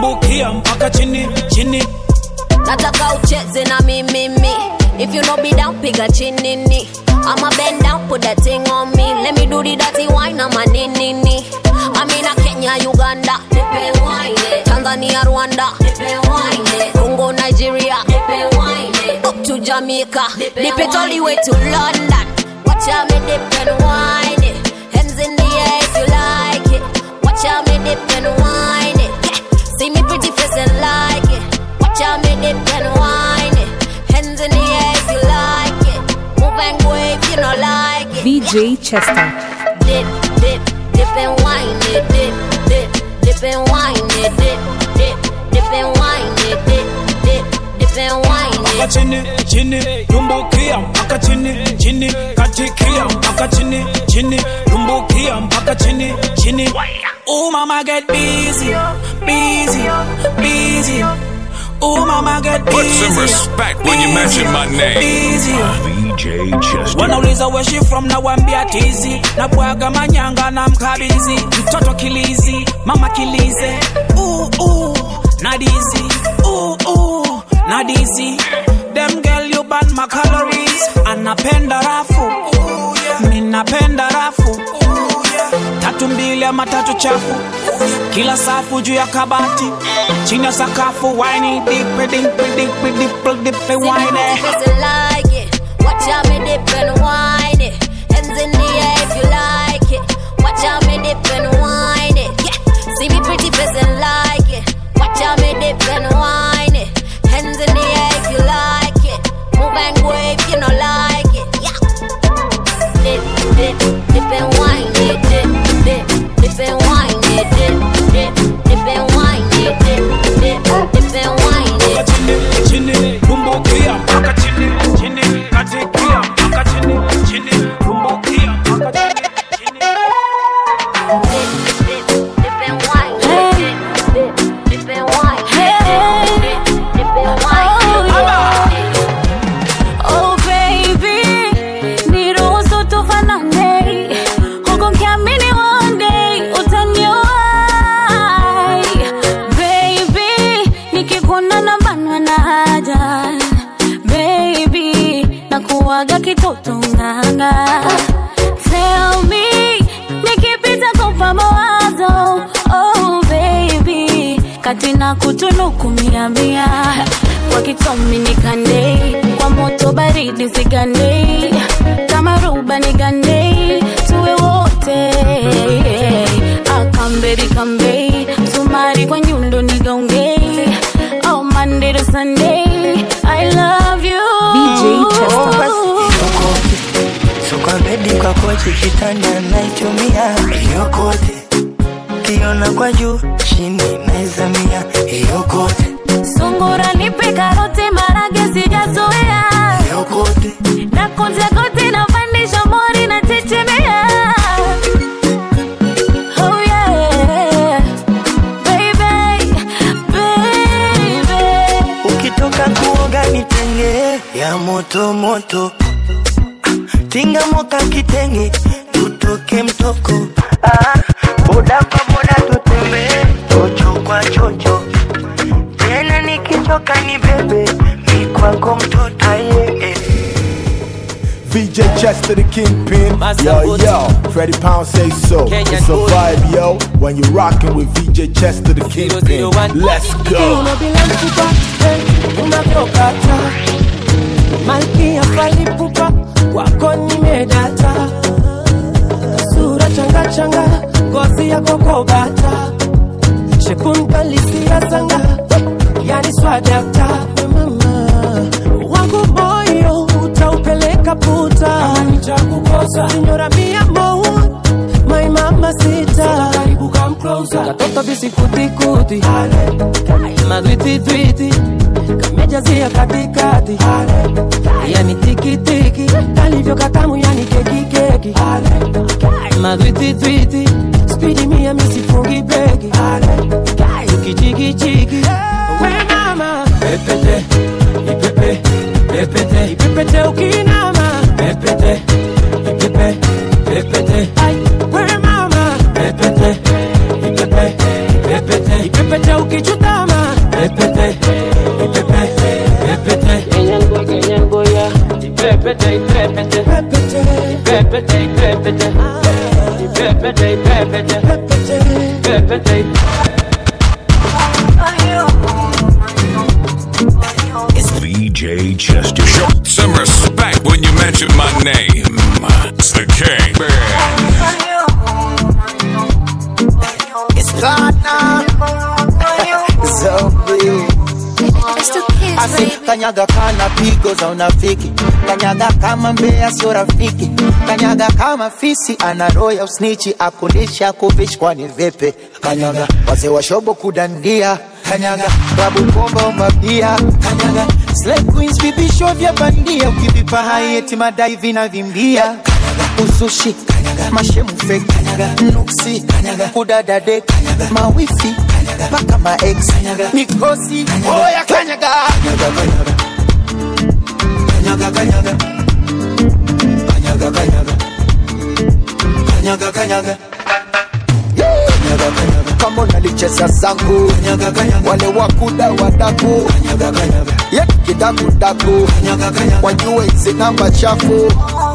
tumbukia mpaka chini chini nataka ucheze na mimimi if you no be down piga chinini I'ma bend down put that thing on me let me do the dirty wine ama ninini I'm in a Kenya Uganda nipe wine Tanzania Rwanda nipe wine Congo Nigeria nipe wine up to Jamaica nipe it all the way to London watch out me dip and wine it hands in the air if you like it watch out me dip and wine it yeah. see me pretty face and like it watch out me dip and wine it hands in the air if you like it move and go if you don't like it VJ Chester. dip, dip, dip and wine it, dip, dip, dip and wine it, dip, dip, dip and wine it, dip, dip, dip and wine mpaka it. chini chini tumbukia mpaka chini chini katikia mpaka chini chini tumbukia mpaka chini chini oh mama get busy busy busy oh mama get busy Put some respect when you mention my name. busy VJ Chester. wanauliza where she from na wambia tizi na bwaga manyanga na mkabizi mtoto kilizi mama kilize ooh, ooh, nadizi ooh, ooh, nadizi them girl you burn my calories anapenda rafu mi napenda rafu tatu mbili ama tatu chafu kila safu juu ya kabati chini ya sakafu wine dipe dipe dipe dipe dipe See me wine pretty face and like it. Watch out me dip and wine it. Hands in the air if you like it. Watch out me dip and wine it. Yeah. See me pretty face and like it. Watch out me dip and wine it. Hands in the air if you like it. Move and go if you don't like it. Yeah. Dip, dip, dip and wine it. Dip, dip, dip and wine it. Dip, dip, dip and wine it. Dip, dip, dip and wine it. chini chini tumbukia mpaka chini chini katikia mpaka chini chini tumbukia mpaka chini Oh baby, niruhusu tufanane, huku nikiamini one day utaniwahi. Baby, nikikuona nabanwa na haja. Baby, nakuwaga kitoto nganga. Tell me, nikipita kupa mawazo. Oh baby, kati na kutunuku mia mia kwa kitomi nikande kwa moto baridi sigande kama ruba nigande tuwe wote akamberi kambe sumari kwa nyundo nigaunge oh Monday to Sunday I love you VJ Chester. So kwa bedi kwa kochi kitanda naitumia yokote kiona kwa juu chini naizamia yokote sungura nipe karoti marage sijazoea yokote na kunja koti na pandisha mori na chechemea oh yeah baby baby ukitoka kuoga nitenge ya moto moto tinga moka kitenge tutoke mtoko ah, boda kwa boda tutembee chocho kwa chocho tena nikichoka ni bebe mi kwako mtoto aye eh. VJ Chester the Kingpin. Master Yo, Boot. yo, Freddie Pound say so. Kenyan it's a boy. vibe, yo, when you're rocking with VJ Chester the Kingpin. Let's go. unabilankupa unavyokata malkia falipupa wako nimedata sura changachanga ngozi yako kobata shekunkalisia sanga yani swadakta mama wangu moyo utaupeleka puta nitakukosa sinyora mia moja my mama sita karibu come closer katoto bisikutikuti madwititwiti kamejazia katikati yani tikitiki kalivyo katamu yani kekikeki madwititwiti spidi mia misifungi beki ukichikichiki we mama pepete ipepe pepete ipepete ukinama pepete ipepe pepete Ai, we mama pepete ipepe pepete ipepete ukichuta Ipepete, ipepete, ipepete, ipepete, ipepete, ipepete, ipepete. VJ Chester. Show some respect when you mention my name. It's the King. It's platinum. Zombie. Asi kanyaga kana pigo za unafiki, kanyaga kama mbea sio rafiki, kanyaga kama fisi ana roho ya usnichi, akulisha kuvishi kwani vipi? Kanyaga wazee wa shobo kudandia, kanyaga babu komba umabia, kanyaga slay queens vipisho vya bandia, ukivipa hai eti madai vinavimbia, kanyaga uzushi, kanyaga mashemu fake, kanyaga nuksi, kanyaga kudadade, kanyaga mawifi, kanyaga paka ma ex, kanyaga mikosi, oya kanyaga, kanyaga kanyaga, kanyaga kanyaga, kanyaga kanyaga, kanyaga kanyaga Yeah. Kanyaga, kanyaga. kama unalicheza zangu wale wakuda wadaku ye kidakudaku wajue hizi namba chafu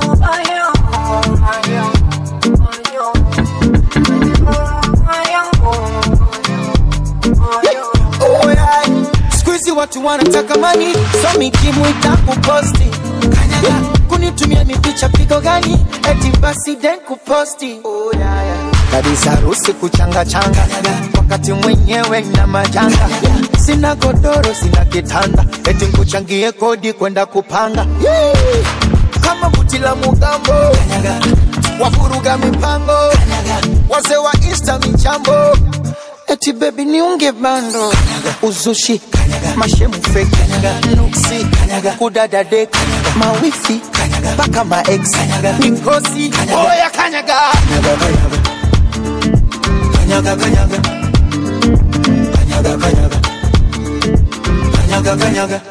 Oh, yeah. Siku hizi watu wanataka mani so mikimu itakuposti kanyaga kunitumia mipicha pigo gani eti basi den kuposti oh, yeah, yeah. kabisa harusi kuchanga changa wakati mwenyewe na majanga sina godoro sina kitanda eti nkuchangie kodi kwenda kupanga yeah. kama buti la mugambo wafuruga mipango wazee wa insta michambo eti bebi niunge bando uzushi mashemu fake nuksi kudadade mawifi mpaka maex mikosi oya kanyaga kanyaga kanyaga kanyaga kanyaga kanyaga kanyaga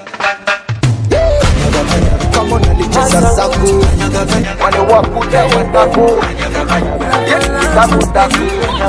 kama unalicheza zangu wale wakuda wadaku dakudaku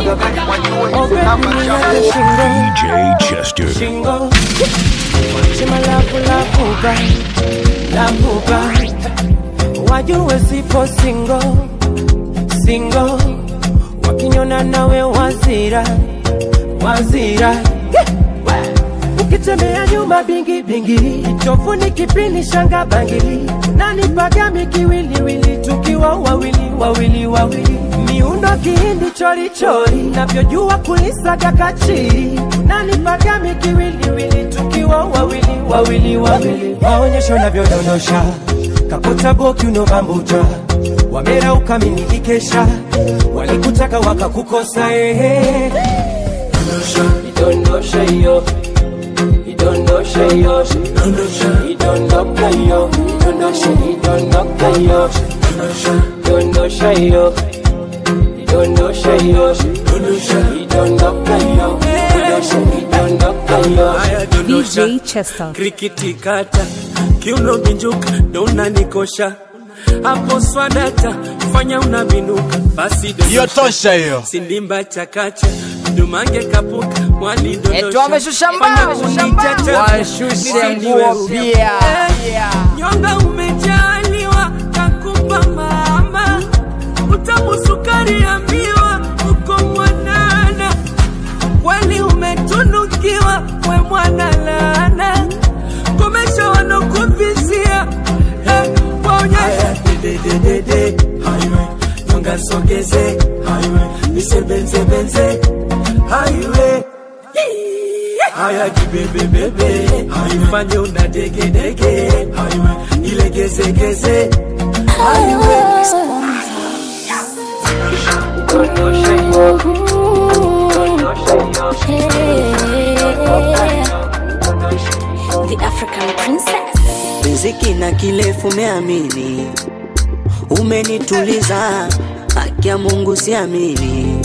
VJ Chester. Shingo Shima lapu lapuka Lapuka Wajue sipo singo Singo Wakinyona nawe wazira Wazira Ukitembea nyuma bingi bingi Chofu ni kipini shanga bangili Nani pagami kiwiliwili Tukiwa wawili wawili wawili Miundo kihindi chori chori Navyojua kulisaga kachiri Nani pagami kiwiliwili Tukiwa wawili wawili wawili Maonyesho navyodondosha Kakuta boki unobambuja Wamera ukaminikikesha Walikutaka wakakukosa ehe Idondosha iyo Idondosha iyo Idondoka iyo Idondosha idondoka iyo Idondosha iyo Idondosha iyo Idondoka iyo Idondosha idondoka iyo VJ Chester. krikiti kata kiuno binjuka ndo unanikosha hapo swadata fanya unabinuka basi Hiyo tosha hiyo. sindimba chakacha dumange kapuka mwali dondosha. Etu wameshusha Fanya mbao. unijaja, Washushe nisiniwe nguo ruka. pia. Eh, nyonga umejaliwa kakupa mama utamu sukari ya miwa uko mwanana kweli umetunukiwa we mwana laana komesha wanokuvizia eh, waonyesha dedededede highway nyonga sogeze highway nisebenzebenze highway haya kibebebebe ifanye una degedege highway ilegezegeze highway The African princess. riziki na kilefu meamini umenituliza haki ya mungu siamini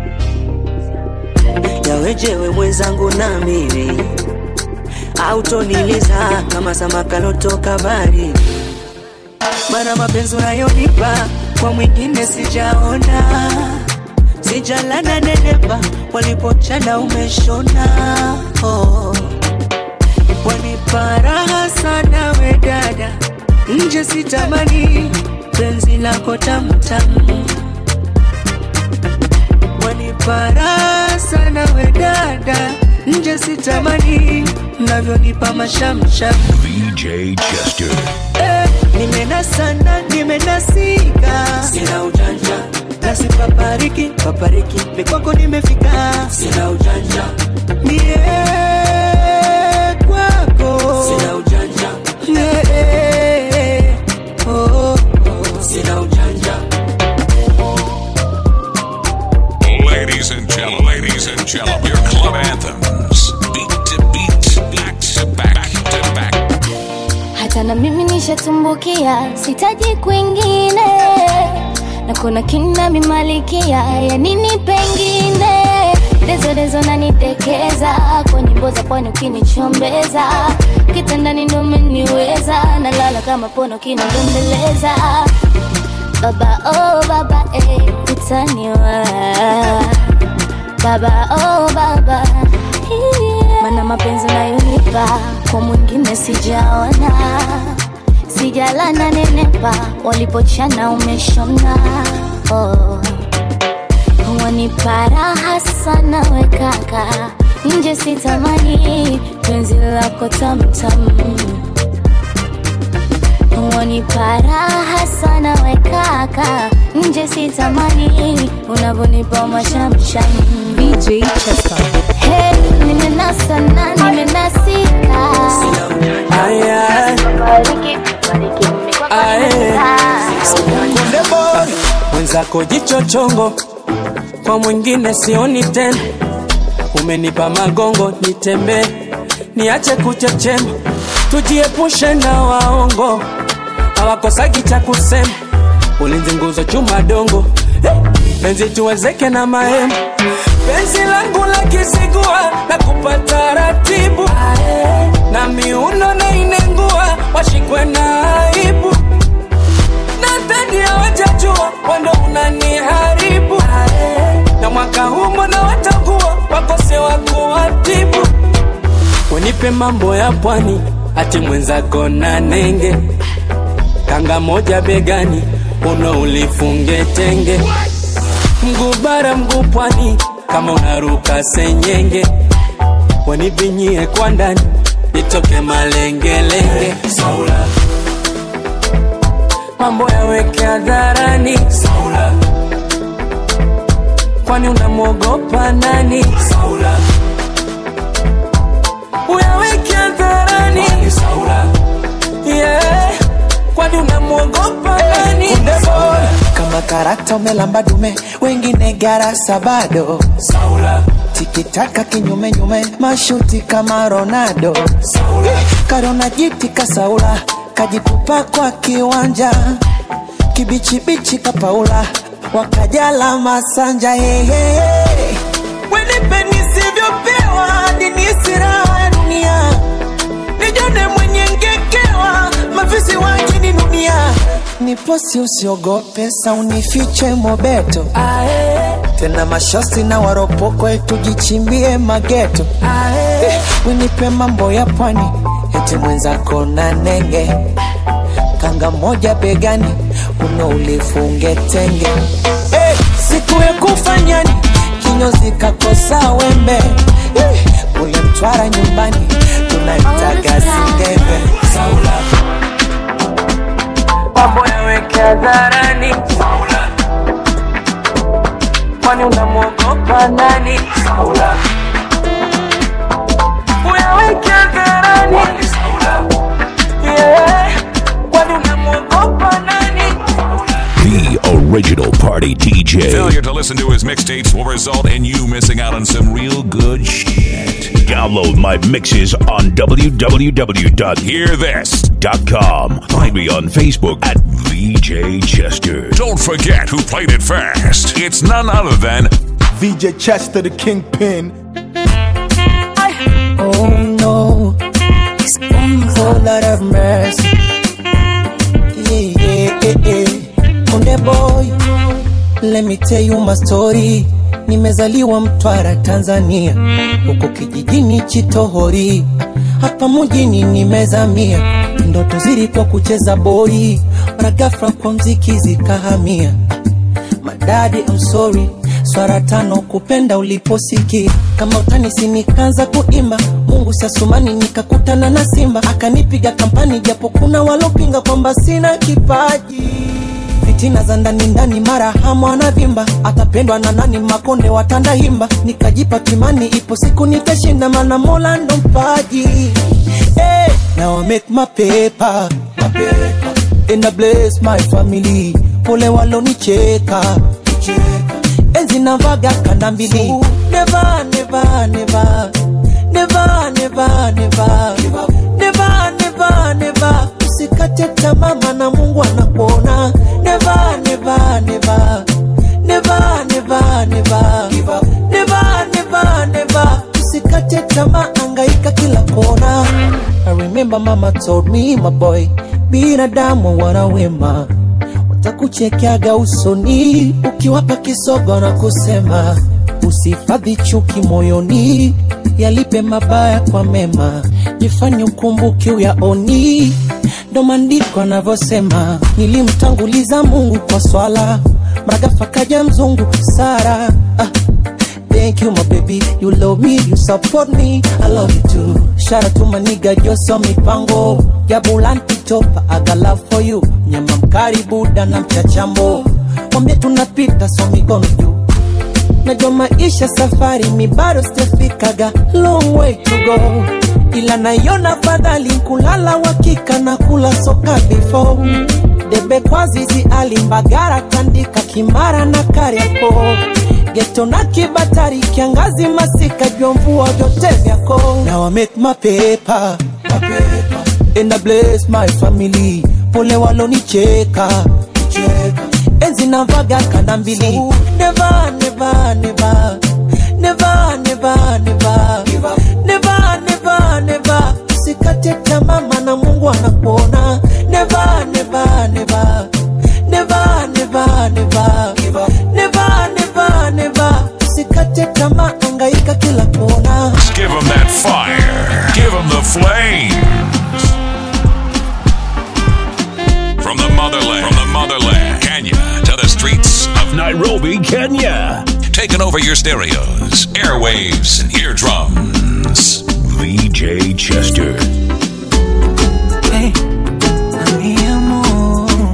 yawejewe mwenzangu na mimi autoniliza kama samakalotoka bari mana mapenzi unayonipa kwa mwingine sijaona sijalana nenepa walipochana umeshona oh. wanipa raha sana we dada nje sitamani penzi lako tamtamu wanipara sana we dada nje sitamani mnavyonipa mashamsham VJ Chester. eh, nimenasana nimenasika sina ujanja nasi papariki papariki mikwako nimefika sina ujanja mie kwako sina ujanja yeah, oh, oh. sina ujanja Ladies and gentlemen, ladies and gentlemen, your club anthems, beat to beat, back to back to back. hata na mimi nishatumbukia sitaji kwingine na kuna kina mimalikia ya nini pengine dezo dezo nanitekeza kwa nyimbo za pwani ukinichombeza kitandani ndo umeniweza nalala kama pono kinadembeleza baba oh baba eh, utaniwa baba oh baba yeah. mana mapenzi unayonipa kwa mwingine sijaona sijalana nenepa walipochana umeshona oh. waniparaha sana wekaka nje sitamani penzi lako tamtam waniparaha sana wekaka nje sitamani unavyonipa mashamsham VJ Chester. hey, nimenasa na nimenasika Kunde boy mwenzako jicho chongo, kwa mwingine sioni tena. Umenipa magongo nitembee, niache kuchechema, tujiepushe na waongo, hawakosagi cha kusema. Ulinzi nguzo chuma dongo, Eh, penzi tuwezeke na mahema penzi langu la kisigua na kupata ratibu na miuno na inengua washikwe na aibu nadhani hawajajua wando unaniharibu na mwaka huu mbona watakuwa wakose wa kuwatibu wenipe mambo ya pwani ati mwenzako na nenge kanga moja begani uno ulifunge tenge mguu bara mguu pwani kama unaruka senyenge wanivinyie kwa ndani nitoke malengelenge Saula. mambo yaweke hadharani Saula. kwani unamwogopa nani Saula. uyaweke hadharani Saula. yeah. kwani unamwogopa nani kama karata umelamba dume wengine garasa bado Saula. tikitaka kinyumenyume mashuti kama ronaldo karona jiti kasaula kajitupa kwa kiwanja kibichibichi kapaula wakajala masanja hehehe wenipe nisivyopewa dinisi raha ya dunia nijone mwenye ngekewa mafisi wajini dunia niposi usiogope saunifiche mobeto tena mashosi na waropoko tujichimbie mageto eh, winipe mambo ya pwani eti mwenzako na nenge kanga moja begani uno ulifunge tenge eh, siku ya kufanyani kinyozi kakosa wembe eh, kule mtwara nyumbani tunaitaga singenge Saula. mambo yaweke hadharani Saula. kwani unamwogopa nani Saula. uyaweke hadharani Saula. yeah. kwani unamwogopa nani The original party DJ. Failure to listen to his mixtapes will result in you missing out on some real good shit. Download my mixes on www.hearthis.com. Find me on Facebook at VJ Chester. Don't forget who played it first. It's none other than VJ Chester, the kingpin. Oh no, whole lot of mercy. Yeah, yeah, yeah, yeah. Konde boy, let me tell you my story. Nimezaliwa Mtwara, Tanzania, huko kijijini Chitohori. hapa mjini nimezamia, ndoto zilikuwa kucheza boli, mara ghafla kwa mziki zikahamia. Madadi, I'm sorry, swara tano kupenda uliposikia kama utanisi, nikaanza kuimba Mungu siasumani, nikakutana na Simba akanipiga kampani, japo kuna walopinga kwamba sina kipaji fitina za ndani ndani, mara hamu anavimba, atapendwa na nani? Makonde watanda himba, nikajipa kimani, ipo siku nitashinda, mana Mola ndo mpaji. Hey, now I make my paper, my paper. and I bless my family, pole walonicheka enzi navaga kanda mbili, never never never never never never never never never usikate tamaa maana Mungu anakuona never never never never never never never never never usikate tamaa angaika kila kona I remember mama told me my boy binadamu wana wema watakuchekeaga usoni ukiwapa kisogo na kusema usifadhi chuki moyoni yalipe mabaya kwa mema jifanye ukumbuki uyaoni ndo maandiko anavyosema nilimtanguliza mungu kwa swala mragafa kaja mzungu sara ah. Thank you, my baby. You love me, you support me. I love you too. Shout out to my nigga Joso Mipango. Ya Bulanti Topa, I got love for you. Nyama mkari Buda na mchachambo. Mwambie tunapita so mikono juu. Najua maisha safari mi bado sijafikaga long way to go, ila naiona fadhali kulala wakika na kula soka before debe kwa zizi alimbagara tandika kimara na kariako geto na kibatari kiangazi masika jua mvua vyote vyako Now I make my paper, my paper. and I bless my family pole walonicheka enzi navaga kanda mbili never never never never never never never never never usikate tamaa maana Mungu anakuona never never never never never never never never never usikate tamaa angaika kila kona Give them that fire. Give them the flames. From the motherland, from the motherland, Kenya to the streets of Nairobi, Kenya. Taking over your stereos, airwaves, and eardrums. VJ Chester. Hey, mi amor,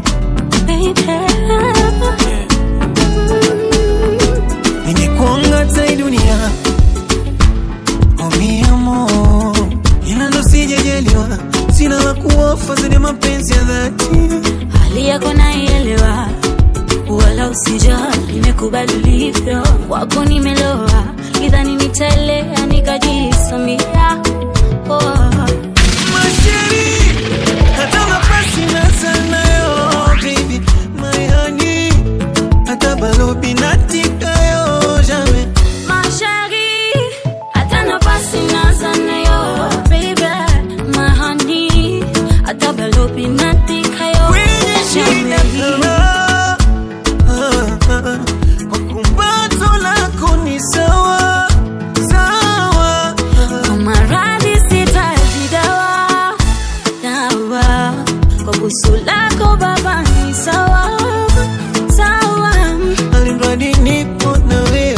nimekuanga tai dunia oh mi amor, ila ndo sijajaliwa, sina la kuofa zaidi ya mapenzi ya dhati. hali yako naielewa, wala usijali, nimekubali ulivyo, kwako nimeloa, idhani nitaelea nikajisamia oh. Masheri, hata mapasi na sanayo, baby, my honey, hata balobi natikayo, jamais. Ma chérie, hata nafasi naza nayo, baby, my honey, hata balobi natika yo, Kwenye shida kama, ah, ah, kwa kumbato lako ni sawa, sawa. kwa maradhi sitaji dawa, dawa, kwa busu lako baba ni sawa, sawa. Alimradi nipo na wewe.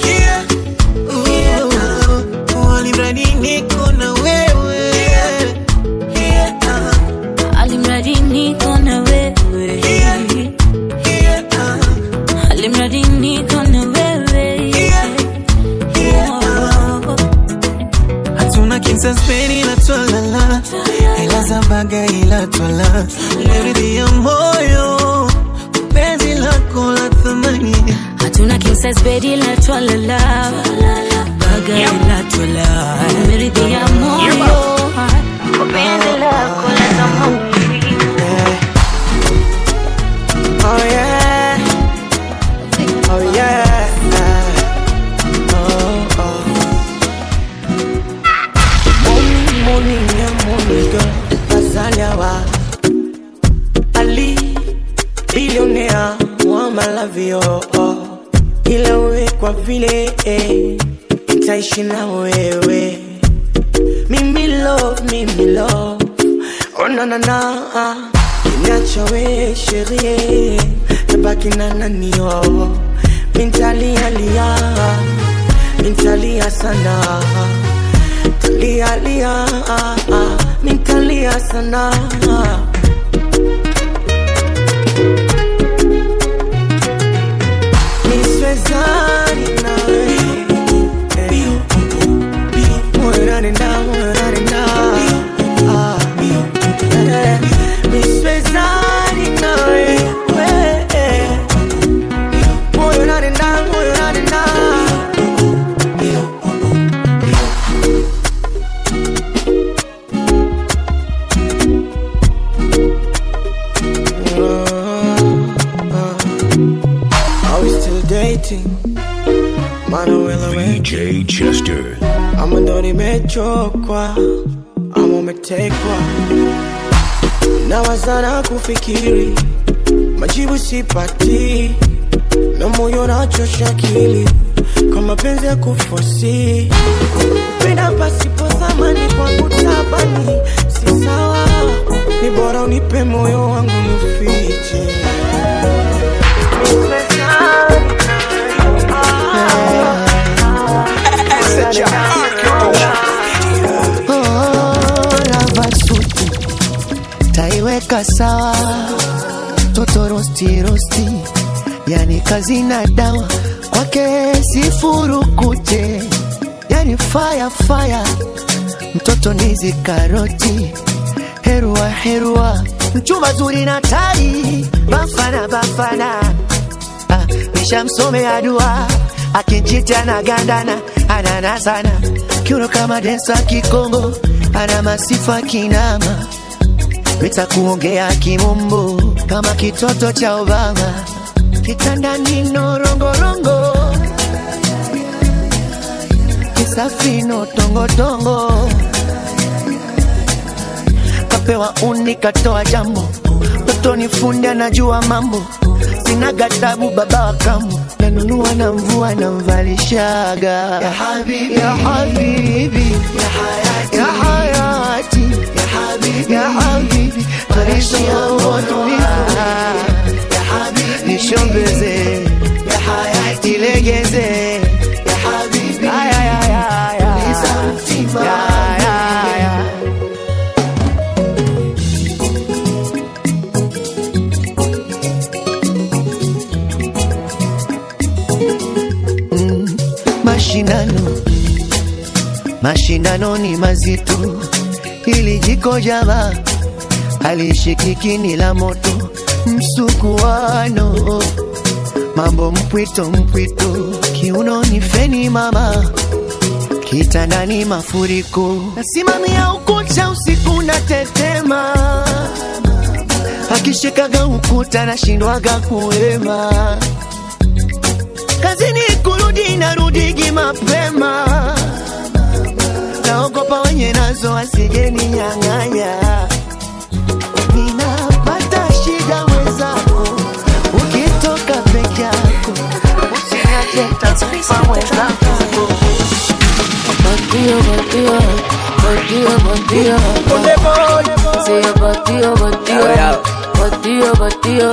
Oh, alimradi niko na wewe. Alimradi niko na wewe, alimradi niko na wewe. Oh. hatuna kinsaspeni ila twalala ila zabaga ila twala leridhi ya moyo penzi lako la thamani hatuna king size bed ila twalala baga ila twala nimeridhia moyo kwa penzi lako la thamani Oh yeah. Oh yeah. Oh, oh. Morning, morning, yeah, morning, girl. Azaliawa. Ali, billionaire, moi malavio. Oh. Ila wewe kwa vile eh, nitaishi na wewe mimi love mimi love oh na na na kiniacha we sherie tabaki na nani oh mintalia lia mintalia sana talia lia mintalia sana niswezani nawe moyo nanenda moyo nanenda Ah, eh, niswezani nawe eh, moyo nanenda moyo nanenda Are we still dating? Manuela VJ Chester. ama ndo nimechokwa ama umetekwa nawazana kufikiri majibu sipati na moyo nachosha akili kwa mapenzi ya kufosi penda pasipo thamani kwa kutabani si sawa ni bora unipe moyo wangu nifiche ravasuti taiweka sawa toto rosti rosti yani kazi na dawa kwake sifurukute yani fire fire mtoto nizi karoti herua herua mchumba zuri na tai bafana bafana ah, nishamsomea dua akinchita na gandana anana sana kiuno kama densa kikongo ana masifa kinama nitakuongea kimombo kama kitoto cha Obama kitandani norongorongo kisafino tongotongo kapewa uni katoa jambo toto ni fundi anajua mambo sina gatabu baba wa kambo nanunua na mvua na mvalishaga ya habibi ya habibi ya hayati ya hayati ya habibi ya habibi maisha yangu tulivu ya habibi nishombeze ya hayati ilegeze ya habibi aya ya ya ya ya ya ya mashindano mashindano ni mazito ili jiko java alishikiki ni la moto msukuano mambo mpwito mpwito kiuno ni feni mama kitandani mafuriko nasimamia ukuta usiku na tetema akishikaga ukuta nashindwaga kuema kazini kurudi narudigi mapema naogopa wenye nazo wasijeni nyang'anya ninapata shida mwenzako ukitoka peke yako usiniache takufa mwenzako Bandido, bandido, bandido, bandido. Say a bandido, bandido, bandido, bandido.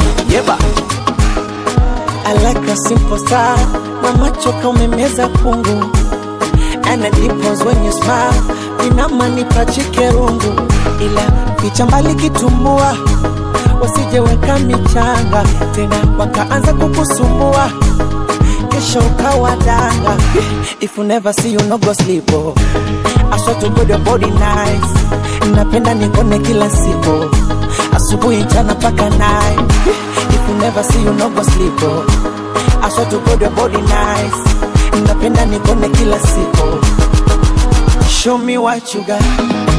I like a simple style. Mama choka umemeza kungu. And it dimples when you smile. Inamanipa chikerungu. Ila picha mbali kitumbua. Wasijeweka michanga. Tena wakaanza kukusumbua. Kesho ukawa danga. If you never see you no go sleep. Oh. I swear to God your body nice. Napenda nikone kila siku. Asubuhi mchana paka night. If you never see you no go sleep. Oh. I swear to God your body nice. Napenda nikone kila siku. Show me what you got.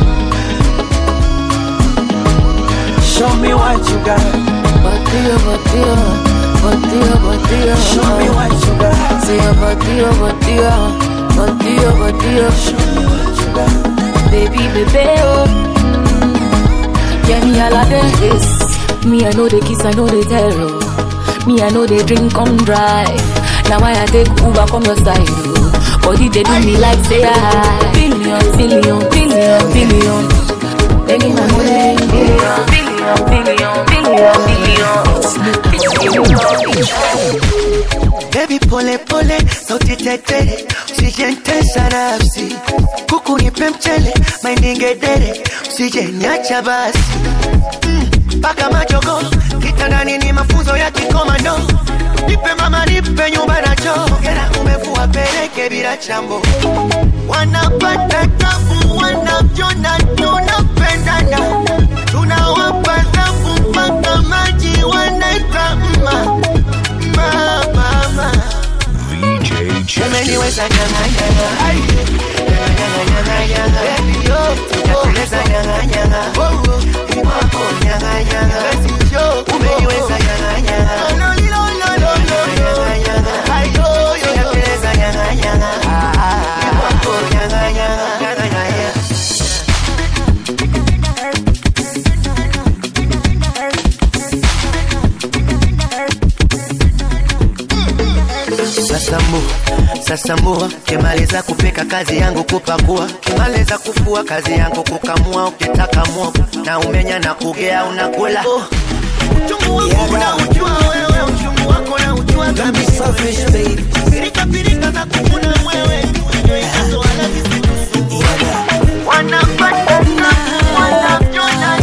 Show me what you got. Bandido, bandido, bandido, bandido. Show me what you got. Say a bandido, bandido, bandido, bandido. Show me what you got. Baby, baby, oh. Mm. Yeah, me all of this. Me, I know the kiss, I know the terror. Me, I know the drink, come drive. Now I take Uber from your side, oh. Body they do me like say I billion, billion, billion, billion. They need my money billion, billion, billion, billion, billion. Baby pole pole, sauti tete, usijentesa nafsi. Kuku nipe mchele, mainingedere, usijeniacha basi. Mm, Paka majogo, kitandani ni mafunzo ya kikomando. Nipe mama, nipe nyumba na choo. Kera umevua peleke bila chambo. Wanapata tabu, wanavyona tunapendana. Tunawapa thabu mpaka maji wanaita mma. Mma, mama. VJ Chester. Umeniweza nyanga nyanga Ai. Nyanga nyanga nyanga Baby yo Nakueleza nyanga nyanga Oh oh Imako nyanga nyanga Basi yo Umeniweza nyanga nyanga No no no no no Nyanga nyanga Ai yo yo yo Nakueleza nyanga nyanga Ah ah Imako nyanga nyanga Nyanga nyanga Sasa mbu, sasa mbua, kimaliza kupika kazi yangu kupakua, kimaliza kufua kazi yangu kukamua, ukitaka mwogo na umenya na kugea unakula. Oh. Uchungu wangu unaujua wewe, uchungu wako na ujua kabisa. Pirika pirika za kukuna mwewe, hizo wala zisikusumbue. Wanapata tabu, wanavyona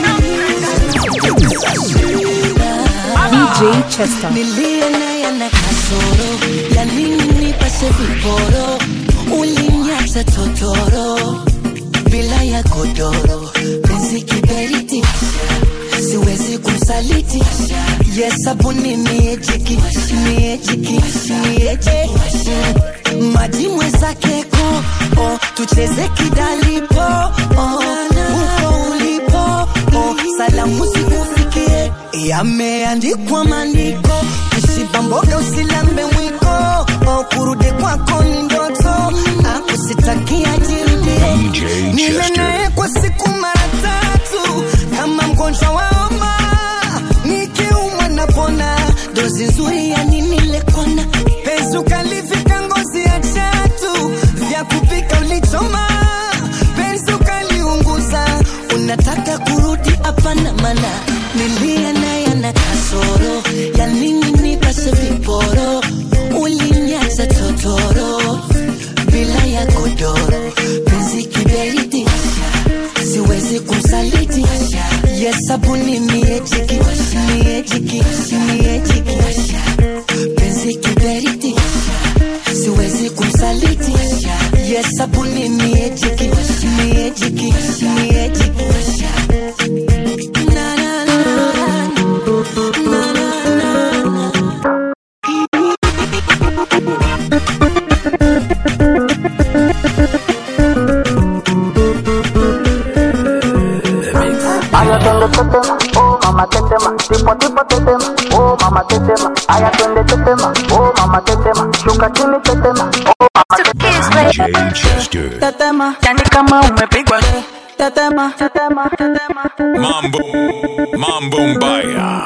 VJ Chester. Nilie naye na kasoro ya nini nipase viporo, uliniacha totoro bila ya godoro, penzi kiberiti, siwezi kumsaliti. Yesabuni miejiki, miejiki, miejiki maji mwezake ko oh, tucheze kidalipo oh, uko ulipo oh, salamu zikufikie yameandikwa maandiko usibamboga usilambe mwiko oh, kurudi kwako ni ndoto akusitakia jirudie nile naye kwa siku mara tatu kama mgonjwa wa homa nikiumwa napona dozi nzuri ya nini lekona penzi ukalivika ngozi ya chatu vya kupika ulichoma penzi ukaliunguza unataka kurudi hapana mana nilia naye ana kasoro ya nini nipase viporo ulinyaza totoro bila ya godoro penzi kiberiti siwezi kumsaliti yesabuni miejiki miejiki miejiki penzi kiberiti siwezi kumsaliti yesabuni miejiki miejiki miejiki Na, na, na, na, na, na, na. Aya twende tetema, oh mama tetema, tipo tipo tetema, oh mama tetema. Aya twende tetema, oh mama tetema, shuka chini tetema, oh mama tetema. VJ Chester. Tetema, yani kama umepigwa tetema, tetema, tetema. Mambo, Mambo Mbaya.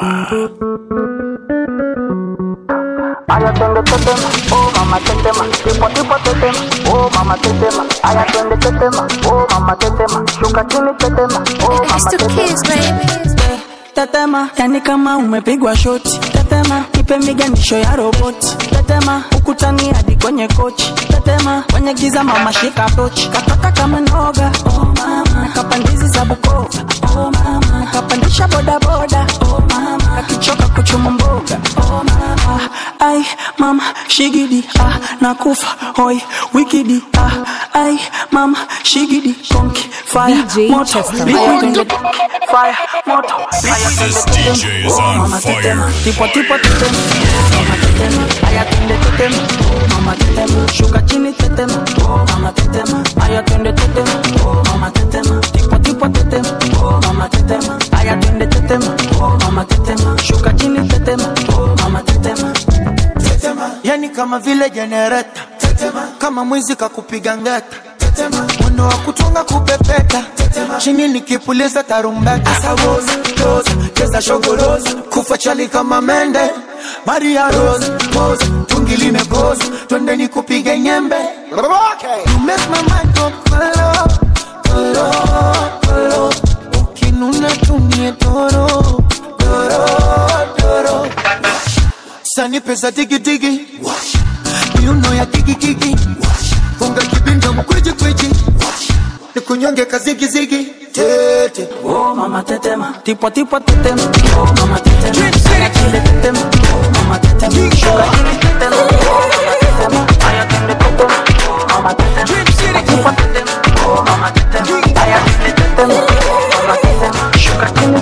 Aya twende tetema, oh mama tetema, tipo tipo tetema, oh mama tetema. Aya twende tetema, oh mama tetema, shuka chini tetema, oh mama tetema. Tetema, yani kama umepigwa shoti. Tetema, ipe miganisho ya roboti. Tetema, ukutani hadi kwenye kochi. Tetema, kwenye giza mama shika tochi. Katoka kama noga, oh mama. Kapandizi za Bukova, oh mama. Kapandisha boda boda, oh mama. Akichoka kuchuma mboga, oh mama. Ai, mama, shigidi, ah, nakufa, hoi, wikidi, ah, ai, mama, shigidi, konki, fire, VJ moto, Chester. liquid, fire, moto, This DJ is on fire. tipo tipo tetema mama tetema aya twende tetema oh mama tetema shuka chini tetema oh mama tetema aya twende tetema oh mama tetema tipo tipo tetema oh mama tetema aya twende tetema oh mama tetema shuka chini tetema oh mama tetema tetema yani kama vile jenereta tetema kama mwizi kakupiga ngeta tetema mwendo wa kutunga kupepeta tetema chini nikipuliza tarumbeta asawoza doza endekeza shogorozi kufa chali kama mende maria rose pose tungi limegozi twendeni kupige nyembe You make my mind go kolo, kolo, kolo. ukinuna tumie doro doro doro sani pesa digidigi miuno ya kikikiki funga kibinda mkwiji kwiji nikunyonge kazigizigi tete Oh mama tetema, tipo tipo tetema. Oh mama tetema, aya chile tetema. Oh mama tetema, shuka chini tetema. Oh mama tetema, aya chile tetema. Oh mama tetema, tipo tetema. Oh mama tetema, aya chile tetema. Oh mama tetema, shuka chini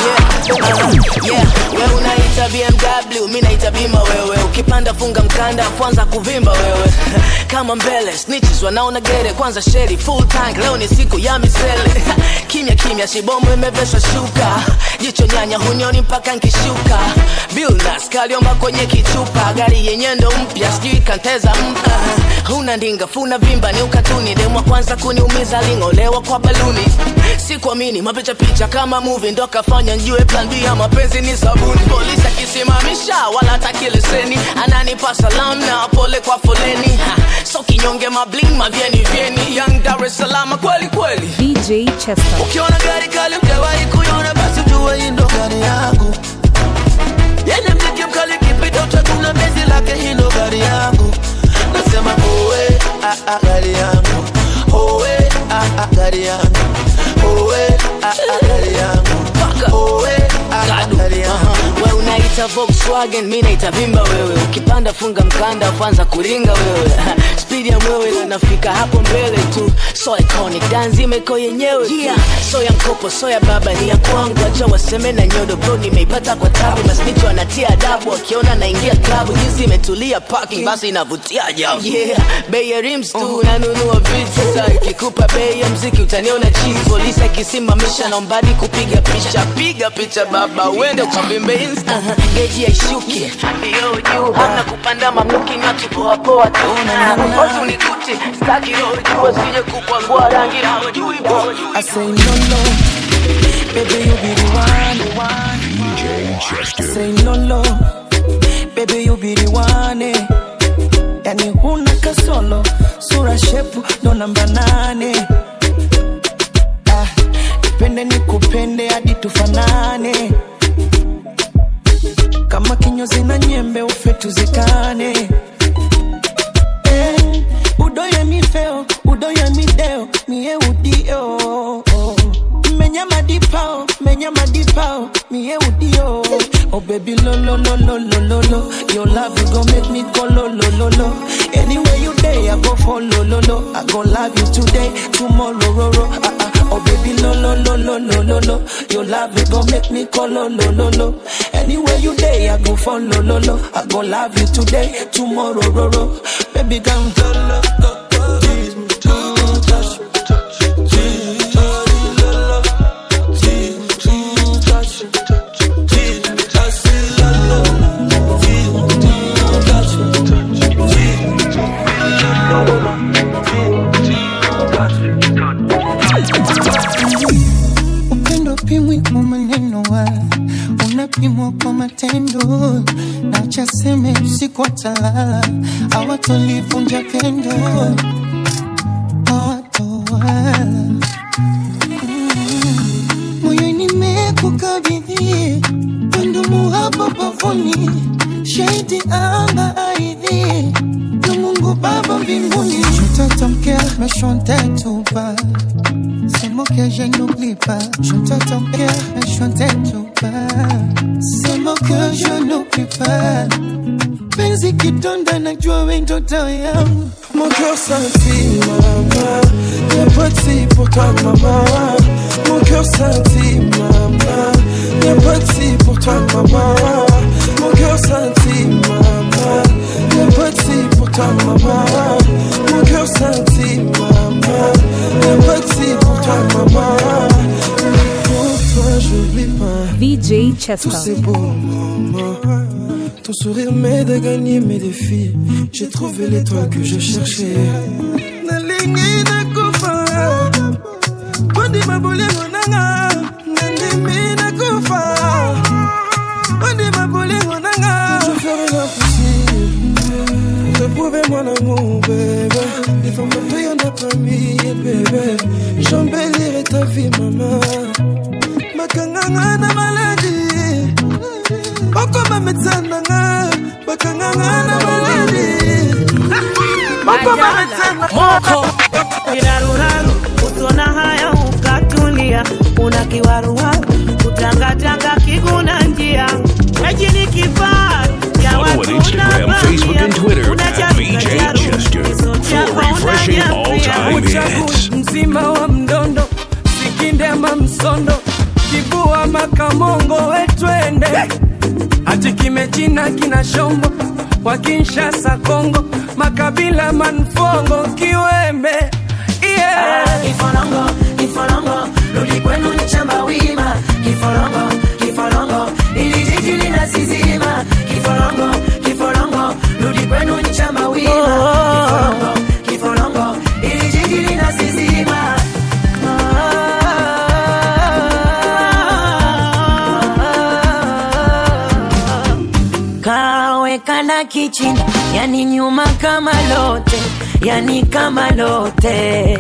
yeah, wewe unaita BMW, mi naita bima wewe. Ukipanda funga mkanda, kwanza kuvimba wewe. Kama mbele snitches wanaona gere, kwanza sheri full tank. Leo ni siku ya misele. kimya kimya, shibomu imeveshwa shuka. Jicho nyanya hunioni mpaka nkishuka. Billnas kaliomba kwenye kichupa, gari yenye ndo mpya, sijui kanteza mpa. Huna ndinga, funa vimba, ni ukatuni. Demwa kwanza kuniumiza, ling'olewa kwa baluni. Sikuamini mapicha picha kama movie, ndo kafanya njue plan B ya mapenzi ni sabuni. Polisi akisimamisha wala hataki leseni, ananipa salamu na pole kwa foleni. Ha, so kinyonge mabling mavyeni vyeni, young Dar es Salaam kweli kweli. DJ Chester. Ukiona gari kali ujawahi kuiona, basi ujue hii ndo gari yangu. Yenye mziki mkali kipita utakuna bezi lake, hii ndo gari yangu. Nasema owe, ah, ah, gari yangu. Owe, ah, ah, gari yangu. Owe, ah, ah, gari yangu. Owe, ah, ah, gari yangu. We unaita Volkswagen, mi naita vimba wewe. Ukipanda funga mkanda, kwanza kuringa wewe. Speed ya mwewe na nafika hapo mbele tu. So iconic, dance imeko yenyewe. Yeah. So ya mkopo, so ya baba ni ya kwangu. Acha waseme na nyodo bro, nimeipata kwa tabu. Masnicho anatia adabu, akiona naingia klabu. Jinsi imetulia parking, basi inavutia ajabu. Yeah, bei ya rims tu, nanunua vitu. Sasa ikikupa bei ya mziki utaniona cheese. Polisi akisimamisha naombadi kupiga picha. Piga picha baba, uende ukavimbe insta. Uh-huh. Geji haishuki, yo juu. Hamna kupanda mamluki, ni watu poa poa tu. Bosi unikuti, staki roho juu, asije kukwangua rangi na hujui bo. I say no no, baby you be the one. the one. DJ I Chester. say no no, baby you be the one. eh. Yani huna kasolo, sura shepu ndo namba nane. Ah, nipende nikupende hadi tufanane, kama kinyozi na nyembe ufe tuzikane. Eh, udoye mi feo, udoye mi deo, mie udio. Menya madipao, menya madipao, mie udio. Oh baby lo lo lo lo lo lo lo, your love you gon' make me go lo lo lo lo. Anywhere you day, I go follow lo lo. I gon' love you today, tomorrow ro ro. Ah, ah. Oh baby lo lo lo lo lo lo lo, your love you gon' make me go lo lo lo lo. Anywhere you day, I go follow lo lo. I gon' love you today, tomorrow ro ro. Baby come lo lo go go, tease me, touch me, touch me, tease me, touch me, lo lo, tease me, tease me, touch me, touch me, tease me, touch me, lo lo, tease me, tease me, touch me, touch me, tease me, lo lo, upendo pimwi kwa maneno wa unapimwa kwa matendo na chaseme usiku watalala awatolivunja pendo hawatowala Mm. moyo nimekukabidhi pandumu hapo pavuni shahidi anga aidhi na mungu baba mbinguni mtoto mkea meshontetuba C'est moi que je n'oublie pas. Je ne t'attends pas, mais je ne t'attends pas. C'est moi que je n'oublie pas. Penzi kidonda najua we ndoto yangu Mon cœur scintille maman Y'a pas de si pour toi maman Mon cœur scintille maman Y'a pas de si pour toi maman Mon cœur scintille maman Y'a pas de si pour toi maman Mon cœur scintille maman Y'a pas de si pour toi maman Pour toi j'oublie pas VJ Tout Chester. c'est beau, maman. Ton sourire m'aide à gagner mes défis. J'ai trouvé l'étoile que je cherchais. Nalingi nakufa, kwandi mabolengo nanga. Nandimi nakufa, hivi mama makangangana maladi bakoma metsananga bakangangana maladi bakoma moko kiraruraru usona haya ukatulia una kiwaruwaru kutangatanga kiguna njia ejini kifaa ya Follow on Instagram, Facebook, and Twitter at VJ Chester for refreshing all-time hits. mzima wa mdondo sikinde ama msondo kibua makamongo wetwende hati kimechina kina shombo wa kinshasa kongo makabila manfongo kiwembe yeah. kifolongo kifolongo rudi kwenu nchamba wima kifolongo kifolongo ili jiji linasizima kifolongo kifolongo rudi kwenu nchamba wima kifolongo kifolongo ili jiji linasizima kawekana kichini yani nyuma kama lote yani kama lote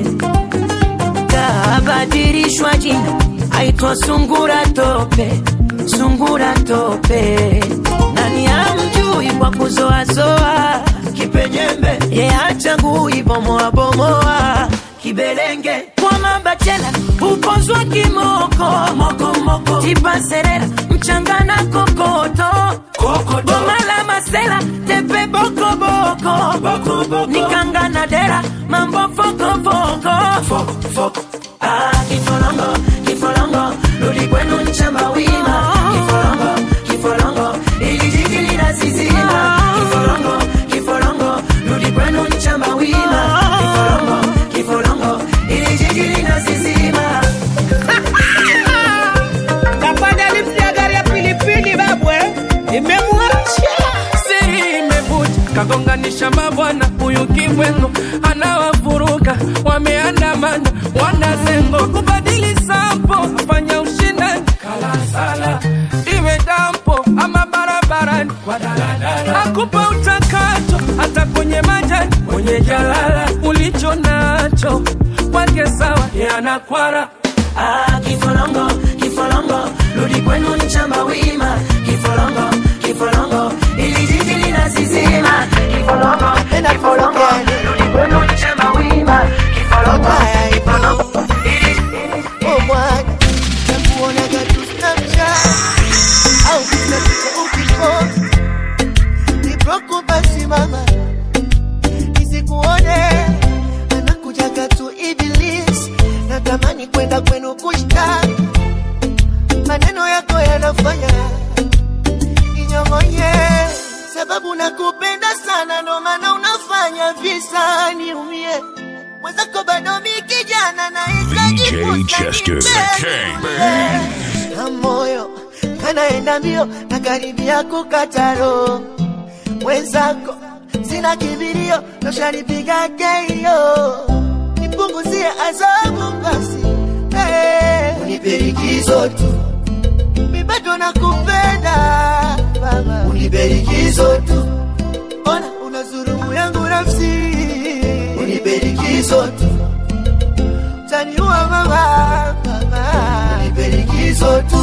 kabadilishwa jina aitwa sungura tope sungura tope nani amjui kwa kuzoazoa kipejembe ye achagui bomoa bomoa kibelenge kwa mabachela upozwa kimoko mokomoko tipaserera mchangana kokoto goma la masela tepe bokoboko nikanga na dera mambo fokofoko Ah, kifolongo kifolongo rudi kwenu nchamba wima kifolongo kifolongo ili jiji linasizima kifolongo kifolongo rudi kwenu nchamba wima kifolongo kifolongo ili jiji linasizima kapanda lifti ya gari ya pilipili babwe imemwacha siri imevuja kagonganisha mabwana huyu kibwengo anawavuruga wameandamana wanazengo kubadili sampo afanya ushindani kalasala iwe dampo ama barabarani kwa daladala akupa utakacho hata kwenye majani kwenye jalala ulicho nacho kwake sawa yanakwara Ah, kifolongo kifolongo rudi kwenu nchamba wima kifolongo kifolongo ili jiji linasizima kifolongo kifolongo rudi kwenu nchamba wima kifolongo kifolongo Oh mwana, nakuonaga tu Snapchat au kila picha ukipost. Nibroko basi mama, nisikuone anakujaga tu Iblis, natamani kwenda kwenu kushtaki, maneno yako yanafanya ninyong'onye, sababu nakupenda sana, ndo maana unafanya visa niumie. Mwenzako bado mi kijana nahitaji VJ Chester. na moyo kanaenda mbio na karibia kukataro mwenzako sina kibirio noshanipiga keio nipunguzie adhabu basi hey. uniperikizo tu mibato na kupenda baba uniperikizo tu ona una zurumu yangu nafsi uniperikizo tu taniua mama mama uniperikizo tu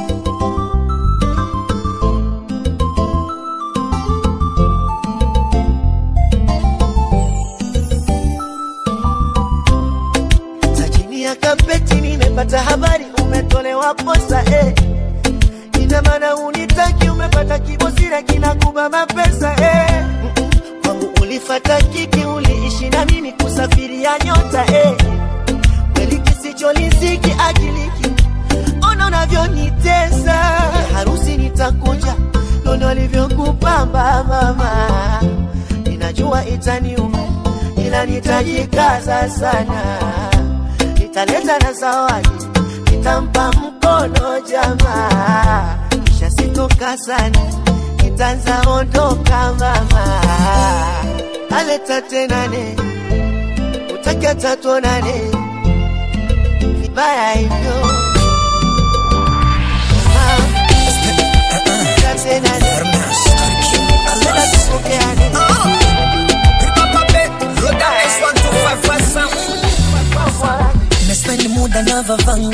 Za chini ya kapeti nimepata habari umetolewa posa eh. Ina maana unitaki umepata kibosira kinakuba mapesa eh. Mm-mm. Kwangu ulifata kiki uliishi na mimi kusafiria nyota eh. Kweli kisicholiziki akiliki ona unavyonitesa Ya harusi nitakuja nono alivyokupamba mama ninajua itaniuma ila nitajikaza sana nitaleta na zawadi nitampa mkono jamaa kisha sitoka sana nitaanza ondoka mama aleta tenane utakia tatuonane vibaya hivyo nimespend muda na vavanga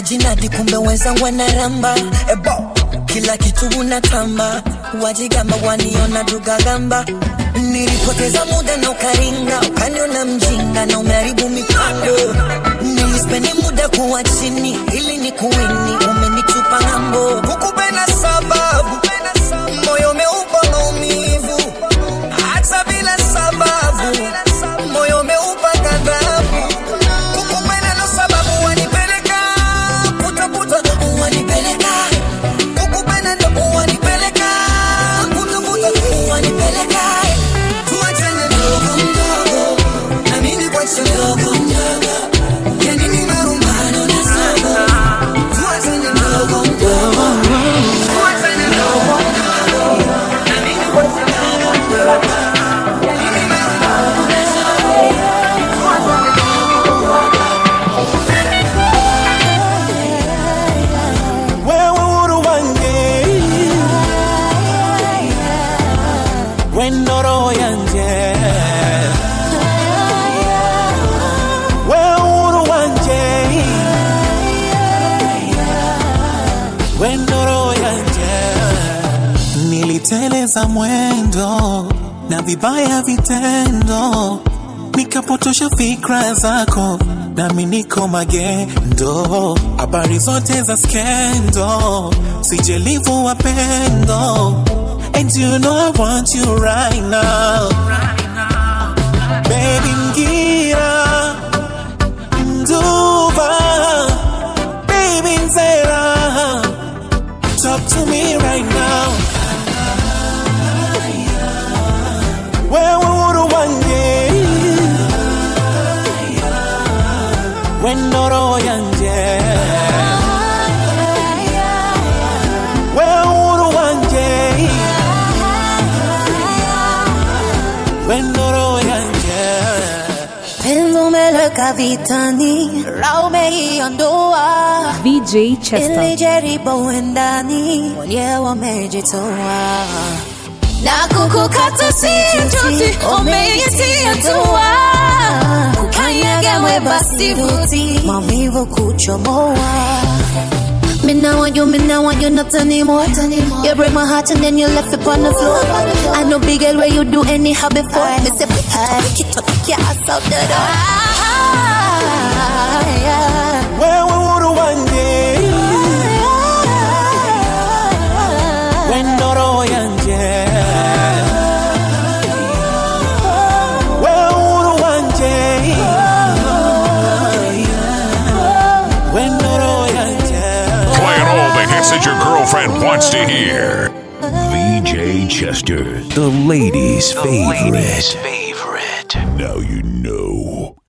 unajinadi kumbe wenzangu wanaramba ebo kila kitu unatamba wajigamba waniona dugagamba nilipoteza muda na ukaringa ukaniona mjinga na umeharibu mipango nilispendi muda kuwa chini ili ni kuwini umenitupa ng'ambo hukupenda sababu moyo umeupa maumivu hata bila sababu moyo umeupa ghadhabu kukupenda ndo sababu wanipeleka putaputa wanipeleka kukupenda ndo wanipeleka putaputa wanipeleka tuachane ndogo mdogo na mimi kwache ndogo mdogo yani ni marumbano na sogo tuachane ndogo mdogo tuachane ndogo mdogo na mimi kwache ndogo mdogo yani ni marumbano na sogo tuachane wewe uhuru wanjye wendo roho yanje wewe uhuru wanje wendo roho yanje niliteleza mwendo na vibaya vitendo nikapotosha fikra zako nami niko magendo habari zote za skendo sijelivu wapendo and you know I want you right now baby ngira nduva baby nzera talk to me right now wewe uhuru wanjye wendo roho yanje wewe uhuru wanje wendo roho yanje Penzi umeleka vitani, raha umeiondoa. VJ Chester. Nilijaribu endani, mwenyewe wamejitoa na kukukata si juti, umeitia tua kukanyaga mweba sivuti, maumivu kuchomoa Me now want you, me now want you not anymore. You break my heart and then you left it on the floor. I know big girl where you do anyhow before. Me say pick it up, pick it up, pick your ass out the door. wewe uhuru wanje wendo roho yanje wewe uhuru wanje wendo roho yanje Playing all the hits that your girlfriend wants to hear. VJ Chester, the ladies' favorite. Now you know.